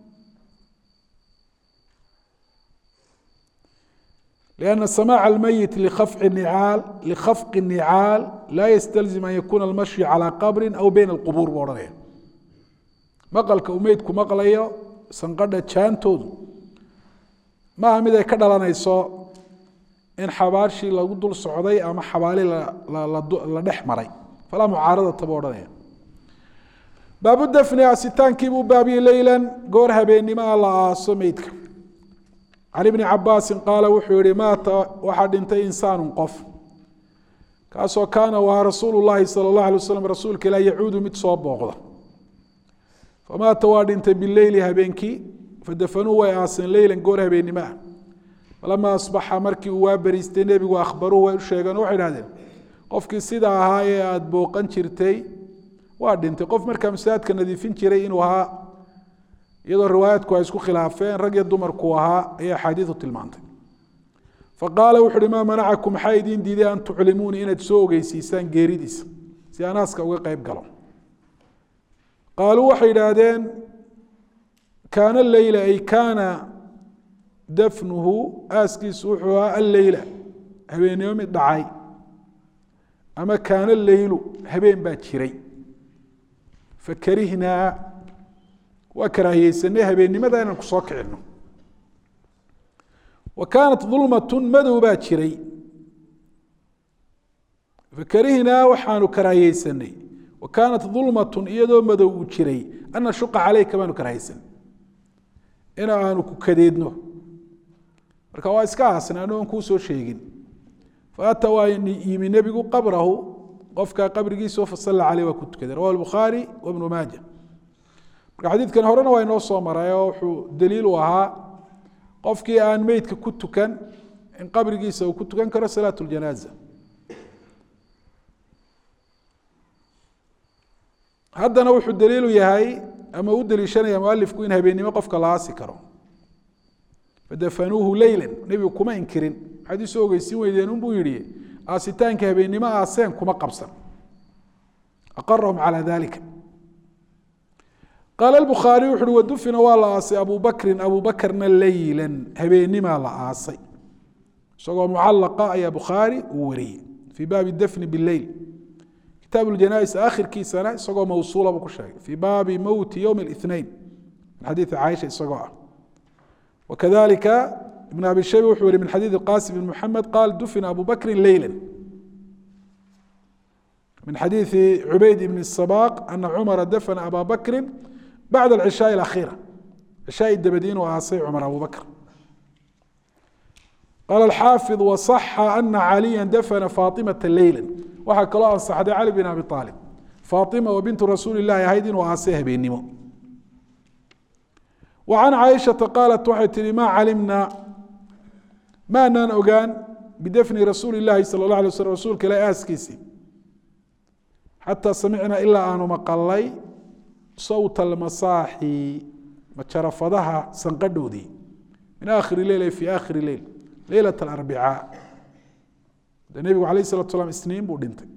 لأن سماع الميت لخفق النعاal لkhفق النعاal lا ysتلزم أن يkuna المشي عalى qبر أو bين الqبور bu ohanaya maqلka uu meydku maqlayo sanqadha jaantoodu maaha mid ay ka dhalanayso in xabaashii lagu dul socday ama xabaali la dhex maray falaa mucaaradata bu ohanaya baabu dfni asitaankiibuu baabiyey leyla goor habeenimaa la aaso meydka can ibni cabaasi qaala wuxuu yihi maata waxaa dhintay insaanu qof kaasoo kaana wahaa rasuulu llahi sala اllah alay waslam rasuulka ilah yacuudu mid soo booqda famaata waa dhintay bileyli habeenkii fadafanuu way aaseen leylan goor habeennimo ah falamaa asbaxa markii uu waa beriistay nebigu akhbaruhu way u sheegeen waxay idhahdeen qofkii sidaa ahaa ee aada booqan jirtay waa dhintay qof markaa masaajidka nadiifin jiray inuu ahaa iyadoo riwaayaadku ay isku khilaafeen rag iyo dumarku ahaa ayay axaadiidu tilmaantay faqaala wuxu uhi maa manacakum maxaa idiin diiday an tuclimuuni inaad soo ogeysiisaan geeridiisa si anaaska uga qeyb galo qaaluu waxay idhaahdeen kaana leyla ay kaana dafnuhu aaskiisu wuxuu ahaa alleyla habeennimo mid dhacay ama kaana leylu habeen baa jiray fakarihnaa waa karaahiyeysanay habeennimada inaan ku soo kicino wa kaanat dulmatun madow baa jiray fakarihnaa waxaanu karaahiyeysanay wa kaanat dulmatun iyadoo madow uu jiray an nashuqa caleyka baanu karaahiyeysanay in aanu ku kadeedno marka waa iska aasna ano aan kuu soo sheegin faata waa yimi nebigu qabrahu qofka qabrigiisao fasalla caleyh waa ku tukaday rawahu bukhaari wa bnu maaja marka xadiidkan horena waa inoo soo maray oo wuxuu daliil u ahaa qofkii aan meydka ku tukan in qabrigiisa uu ku tukan karo salaat ljanaaza haddana wuxuu daliilu yahay ama u daliishanaya mualifku in habeennimo qofka la aasi karo fadafanuuhu leyla nebigu kuma inkirin maxaad isu ogeysiin weydeen unbuu yihi aasitaanka habeennimo aaseen kuma qabsan aqarahum calaa dalika qaala bukhaari wuxu uhi wadufina waa la aasay abu bakrin abu bakrna leyla habeenimaa la aasay isagoo mucalaqa ayaa bukhaari uu wariyey fii baabi dafni bileyl kitaab janais akhirkiisana isagoo mawsuula buu ku sheegay fii baabi mowti ywm ااثnain min xadiiثi caaisha isagoo ah wakadalika ibn abi shayba wuxuu yihi min xadiiث qasim bn muxamed qaal dufina abu bakri leyla min xadiiثi cubayd ibn الsabaq ana cumara dafna aba bakri bacd اlcishaaءi اأkhira cishaaءi dabadi inuu aasay cumar abu bakr qaala xaafiظ waصaxa ana caliya dafna faaطimaةa leyla waxaa kaloo ansaxday cali bin abi aalib faatima oo bintu rasuuli lahi ahayd inuu aasay habeennimo wa can caaishata qaalat waxay tihi maa calimnaa maanaan ogaan bidafni rasuuli llaahi sala اla alay slm rasuulka ilahi aaskiisii xataa samicnaa ilaa aanu maqalay sawta almasaaxi majarafadaha sanqadhoodii min aakhiri leyl ay fii aakhiri leyl leylat alarbicaa de nebigu alayh salatu slam isniin buu dhintay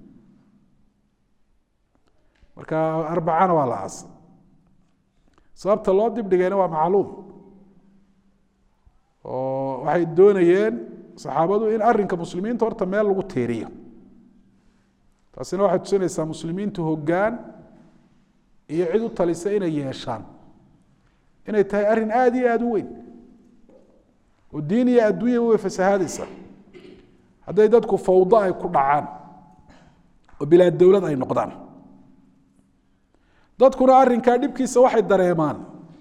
marka arbacana waa la aasay sababta loo dibdhigayna waa macluum oo waxay doonayeen saxaabadu in arinka muslimiinta horta meel lagu tiiriyo taasina waxay tusinaysaa muslimiintu hoggaan iyo cid u talisa inay yeeshaan inay tahay arrin aada iyo aada u weyn oo diin iyo adduunya way fasahaadaysaa hadday dadku fawdo ay ku dhacaan oo bilaa dowlad ay noqdaan dadkuna arrinkaa dhibkiisa waxay dareemaan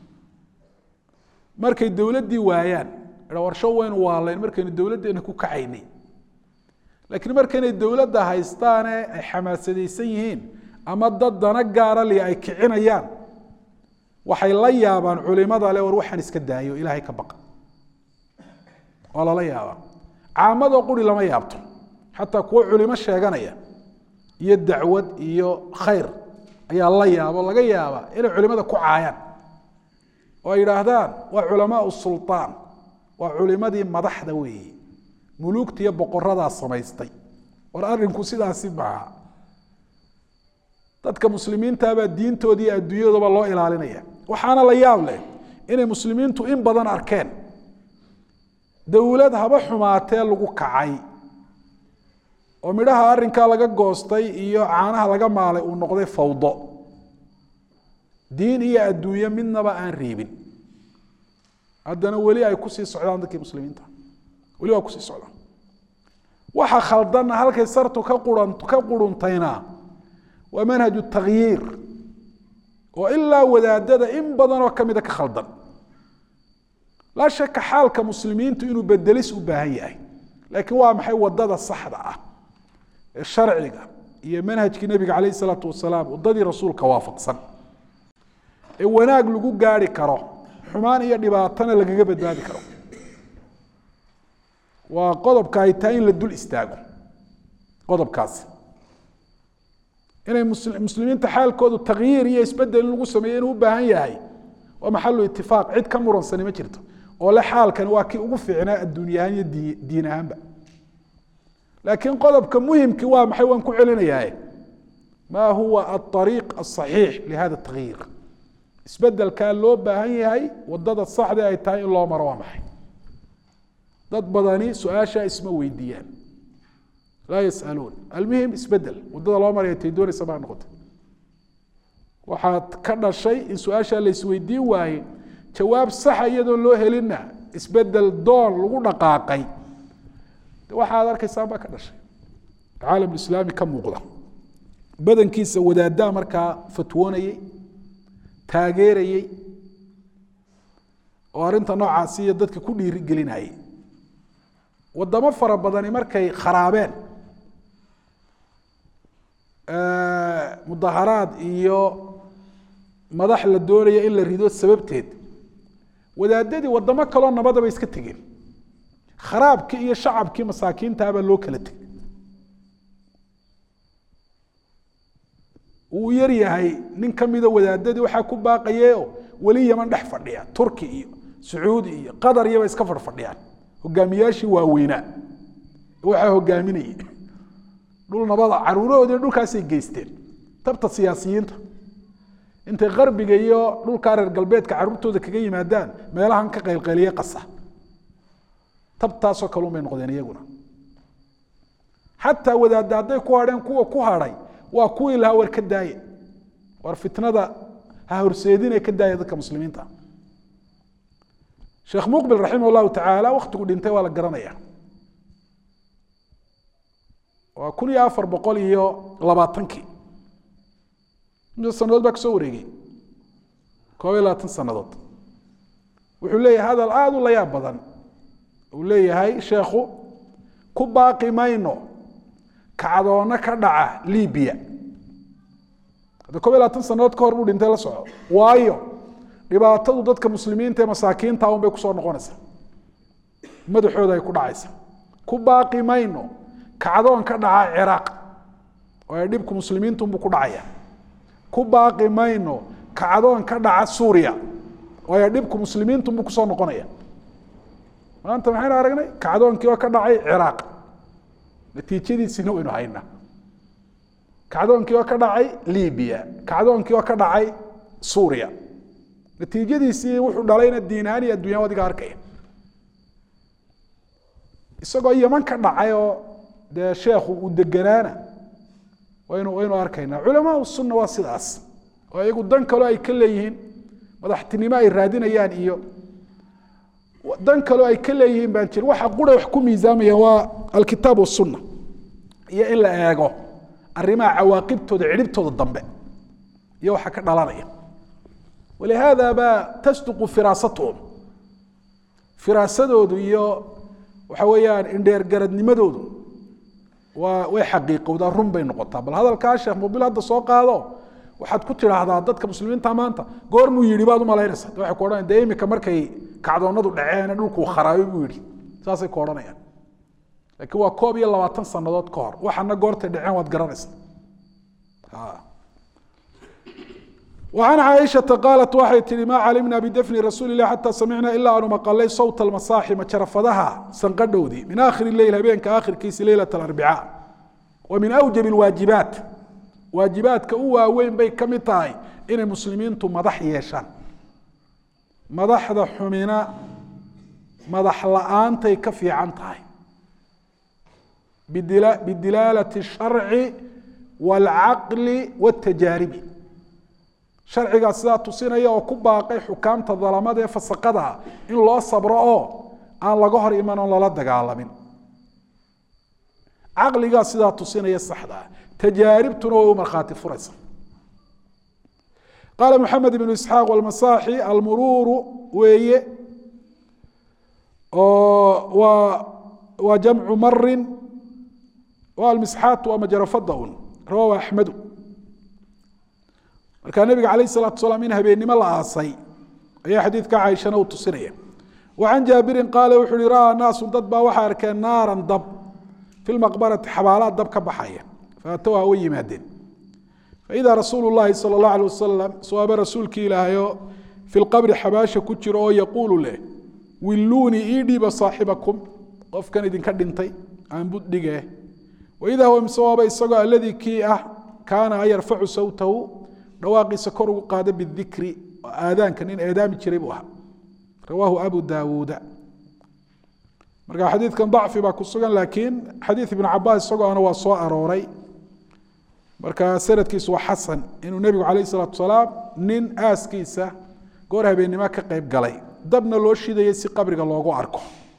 markay dowladdii waayaan warsho waynu waalayn markaynu dowladdeena ku kacaynay laakiin markaynay dowladda haystaane ay xamaasadaysan yihiin ama dad dana gaara li ay kicinayaan waxay la yaabaan culimada le war waxaan iska daayo ilaahay ka baqa waa lala yaabaa caamadoo quri lama yaabto xataa kuwo culimo sheeganaya iyo dacwad iyo khayr ayaa la yaabo laga yaabaa inay culimada ku caayaan oo ay yidhaahdaan waa culamaau sulطaan waa culimadii madaxda weeye muluugta iyo boqoradaa samaystay war arrinku sidaasi maaha dadka muslimiintabaa diintooda iyo adduunyadooba loo ilaalinaya waxaana la yaab leh inay muslimiintu in badan arkeen dowlad haba xumaatee lagu kacay oo midhaha arrinkaa laga goostay iyo caanaha laga maalay uu noqday fawdo diin iyo adduunye midnaba aan reebin haddana weli ay kusii socdaan dadkii muslimiinta weli waa kusii socdaan waxa khaldanna halkay sartu ka quran ka quruntayna waa manhaju takhyiir oo ilaa wadaadada in badanoo kamida ka khaldan laa shaka xaalka muslimiintu inuu bedelis u baahan yahay laakiin waa maxay wadada saxda ah ee sharciga iyo manhajkii nebiga calayh isalaatu wasalaam wadadii rasuulka waafaqsan ee wanaag lagu gaari karo xumaan iyo dhibaatana lagaga badbaadi karo waa qodobka ay tahay in la dul istaago qodobkaasi inay muslimiinta xaalkoodu takyiir iyo isbedel in lagu sameeyo inuu u baahan yahay waa maxalu itifaaq cid ka muransani ma jirto oo le xaalkani waa kii ugu fiicnaa adduunyahaan iyo diin ahaanba laakiin qodobka muhimkii waa maxay waan ku celinayaa ma huwa aariiq asaxiix lihada takyiir isbedelkaa loo baahan yahay wadada saxda ay tahay in loo maro waa maxay dad badani su-aashaa isma weydiiyaan laa yasaluun almuhim isbedel wadada loo maraya tay doonaysa baa noqotay waxaad ka dhashay in su-aashaa la isweydiin waaye jawaab saxa iyadoon loo helinna isbedel doon lagu dhaqaaqay waxaad arkaysaan baa ka dhashay caalam islaami ka muuqda badankiisa wadaaddaa markaa fatwoonayey taageerayey oo arrinta noocaasi iyo dadka ku dhiirigelinayay wadamo fara badani markay kharaabeen mudaharaad iyo madax la doonaya in la rido sababteed wadaadadii wadamo kaloo nabadaba iska tegeen kharaabkii iyo shacabkii masaakiintaabaa loo kala tegay uu yar yahay nin kamida wadaadadii waxaa ku baaqayeeo weli yaman dhex fadhiya turki iyo sacuudi iyo qatar iyaba iska fadhfadhiyaan hogaamiyaashii waaweynaa waxaa hogaaminayay dhul nabada caruurahoodii dhulkaasay geysteen tabta siyaasiyiinta intay qarbiga iyo dhulkaa reer galbeedka caruurtooda kaga yimaadaan meelahan ka qaylqayliye qasa tabtaasoo kale unbay noqdeen iyaguna xataa wadaadda hadday ku hadheen kuwa ku hadhay waa kuwii lahaa war ka daaye war fitnada ha horseedine ka daaya dadka muslimiinta sheekh muqbil raximah llahu tacaala waktigu dhintay waa la garanaya waa kun iyo afar boqol iyo labaatankii imsa sanadood baa kasoo wareegay koob iyo labaatan sanadood wuxuu leeyahay hadal aada u layaab badan uu leeyahay sheekhu ku baaqi mayno kacdoonno ka dhaca libiya hadda koob iyo labaatan sanadood ka hor buu dhintay la soco waayo dhibaatadu dadka muslimiinta ee masaakiinta un bay kusoo noqonaysaa madaxooda ay ku dhacaysa ku baaqi mayno kacdoon ka dhaca ciraaq oo ay dhibku muslimiintunbuu ku dhacaya ku baaqi mayno kacdoon ka dhaca suuriya oo ay dhibku muslimiintunbuu kusoo noqonaya maanta maxaynu aragnay kacdoonkii oo ka dhacay ciraaq natiijadiisina waynu haynaa kacdoonkii oo ka dhacay libiya kacdoonkii oo ka dhacay suuriya natiijadiisii wuxuu dhalayna diin ahaan iyo addunya adiga arkaya isagoo yaman ka dhacay oo dee sheekhu uu deganaana waynu waynu arkaynaa culamaau sunna waa sidaas oo iyagu dan kaloo ay ka leeyihiin madaxtinimo ay raadinayaan iyo dan kaloo ay ka leeyihiin baan jirin waxa qura wax ku miisaamayaan waa alkitaab wasunna iyo in la eego arrimaha cawaaqibtooda cidhibtooda dambe iyo waxa ka dhalanaya walihaada baa tasduqu firaasatuhum firaasadoodu iyo waxa weeyaan indheergaradnimadoodu waa way xaqiiqowdaa run bay noqotaa bal hadalkaa sheekh mubil hadda soo qaado waxaad ku tidhaahdaa dadka muslimiinta maanta goormuu yidhi baad umalaynaysa de waxay ku odhanaya dee imika markay kacdoonadu dhaceene dhulkuu kharaabay buu yidhi saasay ku odhanayaan laakiin waa koob iyo labaatan sannadood ka hor waxana goortay dhaceen waad garanaysa وعن عائشة قالت waxay tihi ma calimna bdفن رasuuل الlah حatى samicna ilaa aanu maqalay sawt الmasaaxi majarafadaha sanqadhowdii min akhir الleyl habeenka akhirkiisi leylaة الأربicاء wa min أwjب الwaajibaat waajibaadka u waaweyn bay ka mid tahay inay muslimiintu madax yeeshaan madaxda xumina madax la-aantay ka fiican tahay bidilaalة الsharci والcaqli والtajaaribi sharcigaa sidaa tusinaya oo ku baaqay xukaamta dalamada ee fasaqada in loo sabro oo aan laga hor iman oon lala dagaalamin caqligaa sidaa tusinaya saxdaa tajaaribtuna way u markhaati furaysa qaala maxamed ibnu isxaaq walmasaaxi almuruuru weeye oo waa waa jamcu marin waa almisxaat waa majarafada un rawahu axmedu markaa nabiga calayh salaatu salaam in habeennimo la aasay ayaa xadiidka caaishana uu tusinaya wa can jaabirin qaala wuxu uhi ra'aa naasu dad baa waxay arkeen naaran dab fi lmaqbarati xabaalaa dab ka baxaya faatowha way yimaadeen faidaa rasuulu llaahi sala allahu alay wasalam sawaaba rasuulkii ilaahayo fi lqabri xabaasha ku jiro oo yaquulu leh willuunii ii dhiiba saaxibakum qofkan idinka dhintay aan buddhige waidaa huwa misawaaba isagoo alladii kii ah kaana an yarfacu sawtahu dhawaaqiisa kor ugu qaada bidikri aadaanka nin eedaami jiray buu ahaa rawaahu abu daawuuda marka xadiidkan dacfi baa ku sugan laakiin xadiid ibnu cabaas isagoona waa soo arooray marka sanadkiisu waa xasan inuu nebigu calayh salaatu salaam nin aaskiisa goor habeennimo ka qeyb galay dabna loo shidayay si qabriga loogu arko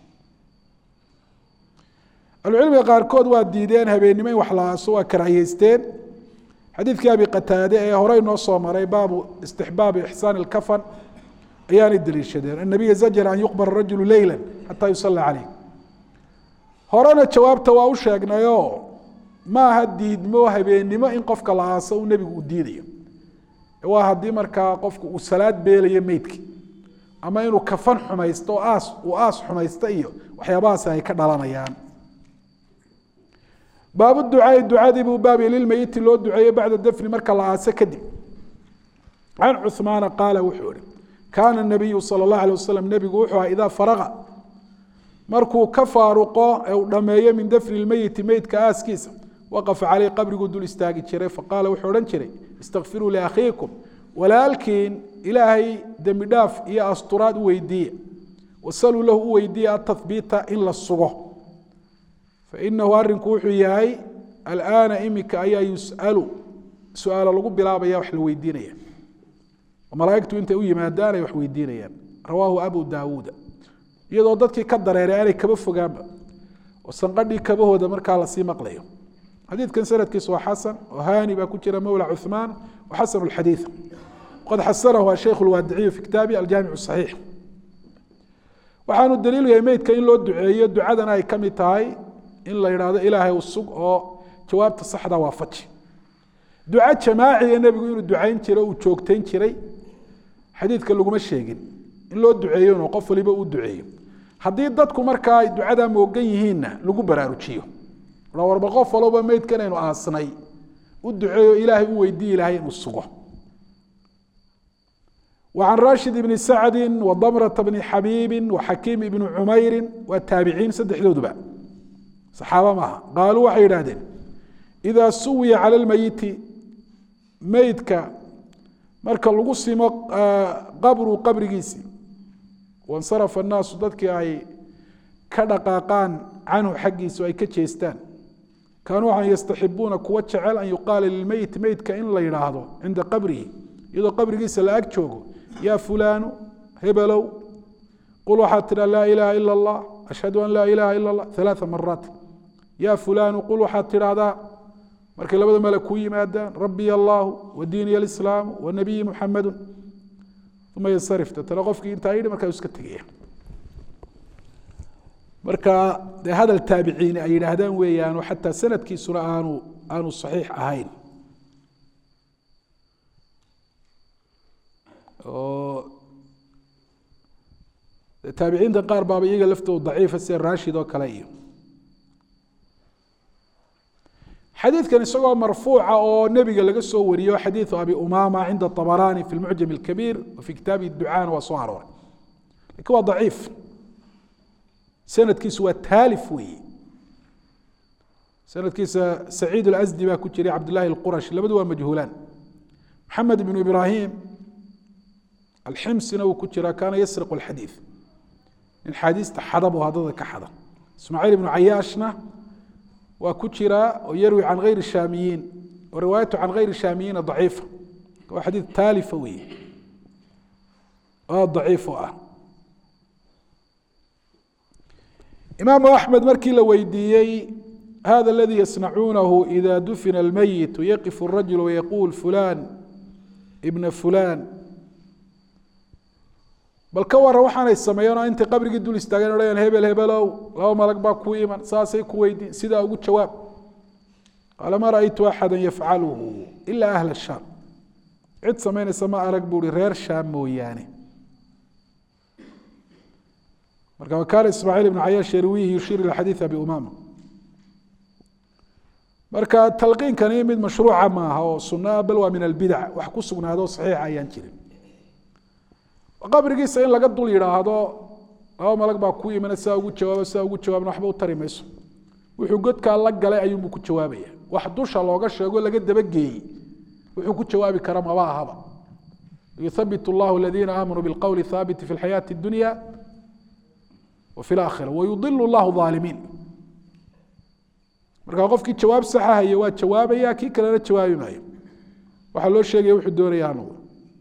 ahlucilmiga qaarkood waa diideen habeennimo in wax la aaso waa karaahiyeysteen xadiidkii abi qataade ee horey noo soo maray baabu istixbaabi ixsaan ilkafan ayaanay daliishadeen annabiya zajara an yuqbara rajulu leyla xataa yusalla caleyh horena jawaabta waa u sheegnayoo maaha diidmo habeennimo in qofka la aaso uu nebigu u diidayo waa haddii markaa qofku uu salaad beelayo meydki ama inuu kafan xumaysto aas uu aas xumaysto iyo waxyaabahaasi ay ka dhalanayaan baabu ducaai ducadii buu baabya lilmeyiti loo duceeyey bacda dafni marka la aase kadib can cuhmaana qaala wuxuu ihi kaana nabiyu sala اllah alay wasalam nebigu wuxuu aha idaa faraqa markuu ka faaruqo ee uu dhammeeyo min dafni lmeyiti meydka aaskiisa waqafa caleyh qabriguu dul istaagi jiray faqaala wuxuu odhan jiray istakfiruu liakhiikum walaalkiin ilaahay dembi dhaaf iyo asturaad u weydiiya wasaluu lahu u weydiiya atahbiita in la sugo fainahu arinku wuxuu yahay alaana imika ayaa yus'alu su-aalo lagu bilaabaya wax la weydiinaya malaaigtu intay u yimaadaan ay wax weydiinayaan rawaahu abu daawuuda iyadoo dadkii ka dareeray aanay kaba fogaanba oo sanqadhii kabahooda markaa lasii maqlayo xadiidkan sanadkiisu waa xasan oo hani baa ku jira mowla cuثmaan wa xasan اxadiiث qad xasanahu asheikh اlwaadiciyu fi kitaabi aljaamic صaxiix waxaanu daliilu yahay meydka in loo duceeyo ducadana ay ka mid tahay in la yidhaahdo ilaahay u sug oo jawaabta saxda waafaji duco jamaaciga nebigu inuu ducayn jiray uu joogtayn jiray xadiidka laguma sheegin in loo duceeyo qof waliba uu duceeyo haddii dadku markaa ay ducadaa moogan yihiinna lagu baraarujiyo warba qof walba meydkan aynu aasnay u duceeyo ilaahay u weydiiyi lahay inuu sugo وعن rاشhid بن سacdi وdmرة بن xabيibi وxakiim بن cmayri waa taabiciin saddexdooduba صaxaaba maaha qaaluu waxay yidhahdeen إida suwiya calى اlmeyiti meydka marka lagu simo qabru qabrigiisi waاnsarafa الnaasu dadkii ay ka dhaqaaqaan canhu xaggiisu ay ka jeestaan kaanuu waxaan yastaxibuuna kuwa jecel an yuqaala lilmeyit meydka in la yidhaahdo cinda qabrihi iyadoo qabrigiisa la ag joogo yaa fulaanu hebelow qul waxaad tidhaa laa ilaaha ila allah ashhadu an laa ilaaha ila allah alaaa maraat yaa fulaanu qul waxaad tidhaahdaa markay labada male kuu yimaadaan rabbiy allahu wa diiniy alislaamu wa nabiyi muxamadu uma yansarif datana qofkii intaa yidhi markaa iska tegaya marka dee hadal taabiciini ay yidhaahdaan weeyaano xataa sanadkiisuna aanu aanu saxiix ahayn oo taabiciinta qaar baaba iyaga laftooda daciifa sida raashid oo kale iyo xadiidkan isagoo marfuuca oo nebiga laga soo wariyo xadiidu abi umama cinda طabarani fi lmucjam اlkabiir wa fi kitaabi ducaana waa soo arooray lakin waa daciif sanadkiisu waa taalif weeye sanadkiisa saciid اlasdi baa ku jiray cabdullahi اlqurashi labadu waa majhuulaan maxamed ibnu ibrahim alximsina uu ku jiraa kaana yasriq اlxadiid nin xaadiista xada buu haddada ka xada ismaaciil ibnu cayaashna waa ku jiraa oo yarwi can hayri shaamiyiin oo riwaayatu can hayri shaamiyiina daciifa waa xadiid taalifa weeye oo daciif u ah imaamu axmed markii la weydiiyey hada aladii yasnacuunahu ida dufina almeyit yaqifu الrajul wayaquul fulan ibna fulan bal ka waran waxaanay sameeyeen oo intay qabrigii dul istaageen odhayaan hebel hebelow laba malag baa ku iman saasay ku weydiin sidaa ugu jawaab qaala ma ra'aytu axada yafcaluhu ila ahla shaam cid samaynaysa ma arag buu hi reer shaam mooyaane marka wakaana ismaaciil ibnu cayaash yarwiihi yushiir ila xadiid abi umama marka talqiinkani mid mashruuca maaha oo sunaa bal waa min albidac wax ku sugnaado saxiixa ayaan jirin qabrigiisa in laga dul yidhaahdo laba malag baa ku imana sidaa ugu jawaabo sidaa ugu jawaabna waxba u tari mayso wuxuu godkaa la galay ayuunbuu ku jawaabaya wax dusha looga sheego laga dabageeyey wuxuu ku jawaabi kara maba ahaba yuthabit llahu aladiina aamanuu bilqowli thaabiti fi lxayaati اdunya wa fi laakhira wayudilu llahu aalimiin marka qofkii jawaab saxa haye waa jawaabaya kii kalena jawaabi maayo waxaa loo sheegaya wuxuu doonaya hanugu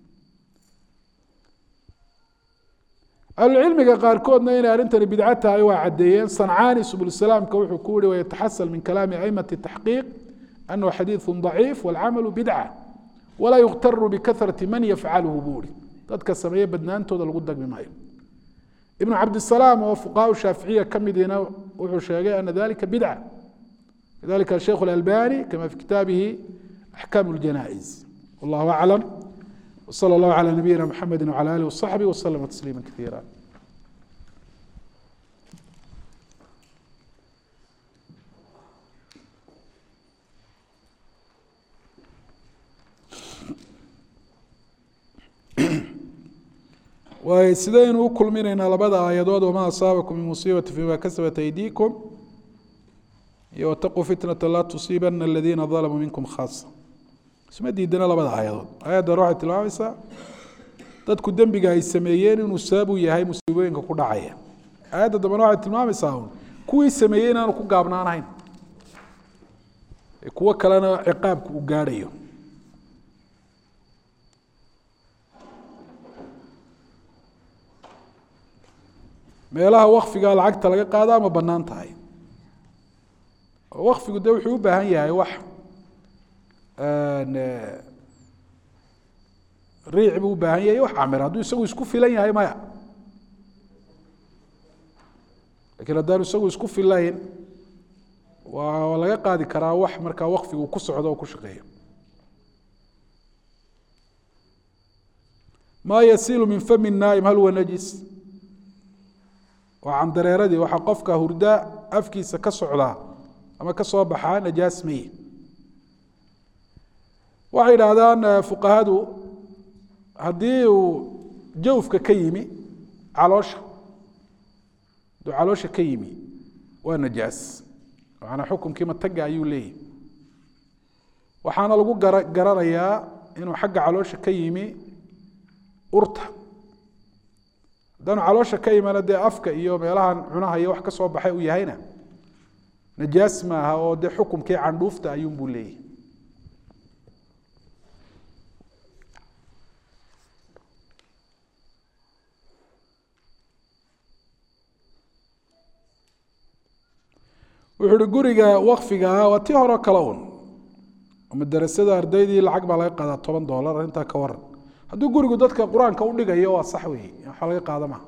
ahlucilmiga qaarkoodna inay arrintani bidco tahay waa caddeeyeen sancaani subulsalaamka wuxuu ku yihi wayataxasal min kalaami aimati taxqiiq anahu xadiidu daciif walcamalu bidca walaa yukhtaru bikahrati man yafcaluhu buu ihi dadka sameeye badnaantooda lagu dagmi maayo ibnu cabdisalaam oo fuqahaa shaaficiya ka midiina wuxuu sheegay ana dalika bidca lidalika sheikh اlalbani kama fi kitaabihi axkaam اljanaa'iz wallahu aclam وصلى الله على نبينا محمد وعلى آله وصحبه وسلم تسليما كثيرا waay sidaynu u kulminaynaa labada aayadood wamaa asaabakum min musiibati fima kasabat aydiikum iyo wataquu fitnata laa tusiibana aladiina dalamuu minkum khaasa isma diidana labada aayadood aayaddan waxay tilmaamaysaa dadku dembiga ay sameeyeen inuu sabab u yahay musiibooyinka ku dhacaya aayadda dambena waxay tilmaamaysaa un kuwii sameeyey inaanu ku gaabnaanahayn kuwo kalena ciqaabku uu gaadhayo meelaha wakfiga lacagta laga qaada ama bannaan tahay oo wakfigu de wuxuu u baahan yahay wax riic buu u baahan yahay wax camir hadduu isagu isku filan yahay maya lakiin haddaanu isagu isku filayn waa laga qaadi karaa wax markaa wakfigu ku socdo oo ku shaqeeyo ma yasilu min fami naaim hal huwa najis waa candareeradii waxaa qofka hurda afkiisa ka socdaa ama ka soo baxaa najaas meye waxay idhaahdaan fuqahadu haddii uu jawfka ka yimi caloosha hadduu caloosha ka yimi waa najaas macanaa xukunkii mataga ayuu leeyahy waxaana lagu gara garanayaa inuu xagga caloosha ka yimi urta haddaanu caloosha ka imana dee afka iyo meelahan cunaha iyo wax ka soo baxay uu yahayna najaas maaha oo dee xukumkii candhuufta ayuunbuu leeyahy wuxuu uhi guriga wakfiga ah waa tii hore kale un madarasada ardaydii lacag baa laga qaadaa toban doolar arrintaa ka waran hadduu gurigu dadka qur-aanka u dhigayo waa sax weeye waxaa laga qaada maha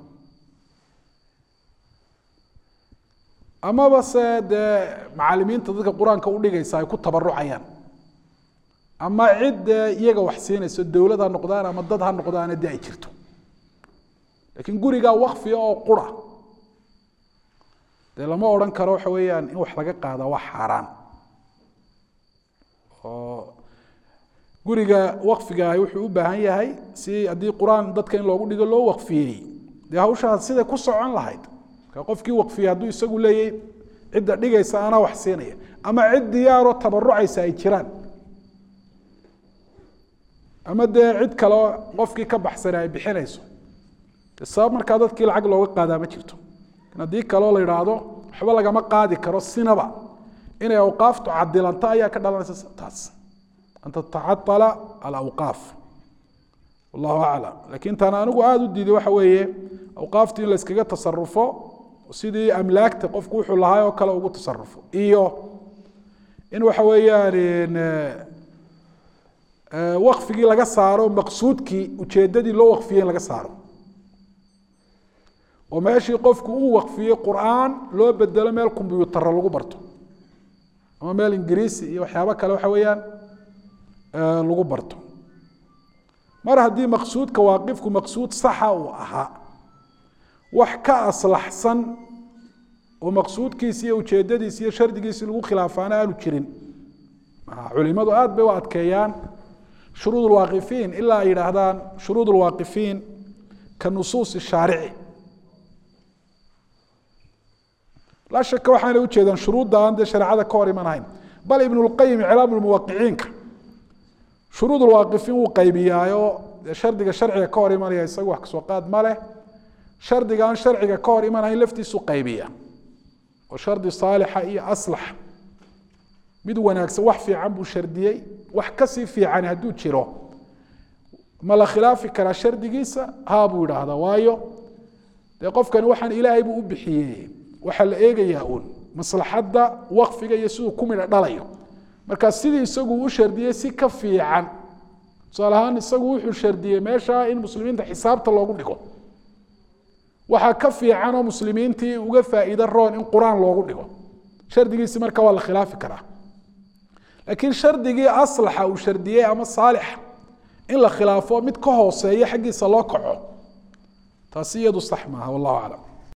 amaba se dee macalimiinta dadka qur-aanka udhigaysa ay ku tabarucayaan ama cid dee iyaga wax siinayso dowlad ha noqdaan ama dad ha noqdaana dee ay jirto laakiin gurigaa wakfiga oo qura dee lama odhan karo waxa weeyaan in wax laga qaada waa xaaraan oo guriga wakfigaah wuxuu u baahan yahay si haddii qur-aan dadka in loogu dhigo loo wakfiyey dee hawshaas siday ku socon lahayd marka qofkii wakfiyey hadduu isagu leeyahy cidda dhigaysa anaa wax siinaya ama cid diyaaroo tabarucaysa ay jiraan ama dee cid kaleo qofkii ka baxsana ay bixinayso de sabab markaa dadkii lacag looga qaadaa ma jirto haddii kaleo la idhaahdo waxba lagama qaadi karo sinaba inay awqaaftu cadilanto ayaa ka dhalanaysa taas an tatacatala alawqaaf wallahu aclam lakin tan anigu aada u diiday waxa weeye awqaaftu in la iskaga tasarufo sidii amlaagta qofku wuxuu lahaa oo kale ugu tasarufo iyo in waxa weeyaan wakfigii laga saaro maqsuudkii ujeedadii loo wakfiyey in laga saaro oo meeshii qofku uu wakfiyey qur-aan loo bedelo meel kombyutara lagu barto ama meel ingiriisi iyo waxyaabo kale waxa weeyaan lagu barto mar haddii maqsuudka waaqifku maqsuud saxa uu ahaa wax ka aslaxsan oo maqsuudkiisi iyo ujeedadiisi iyo shardigiisi lagu khilaafaana aanu jirin culimadu aad bay u adkeeyaan shuruud lwaaqifiin ilaa ay yidhaahdaan shuruud lwaaqifiin ka nusuusi shaarici laa shaka waxaanay ujeedaan shuruudda aan dee shareecada ka hor imanahayn bal ibn lqayim iclaam lmuwaqiciinka shuruud lwaaqifiin wuu qaybiyaayo dee shardiga sharciga ka hor imanaya isaga wax kasoo qaad ma leh shardiga aan sharciga ka hor imanahayn laftiisu qaybiya oo shardi saalixa iyo aslax mid wanaagsan wax fiican buu shardiyey wax kasii fiican hadduu jiro ma la khilaafi karaa shardigiisa haa buu idhaahdaa waayo dee qofkani waxaan ilaahay buu u bixiyey waxaa la eegayaa uun maslaxadda wakfiga iyo siduu ku midha dhalayo marka sidii isagu u shardiyey si ka fiican tusaale ahaan isagu wuxuu shardiyey meesha in muslimiinta xisaabta loogu dhigo waxaa ka fiican oo muslimiintii uga faa'iido roon in qur-aan loogu dhigo shardigiisi marka waa la khilaafi karaa laakiin shardigii aslaxa uu shardiyey ama saalixa in la khilaafo mid ka hooseeya xaggiisa loo kaco taasi iyadu sax maaha wallahu aclam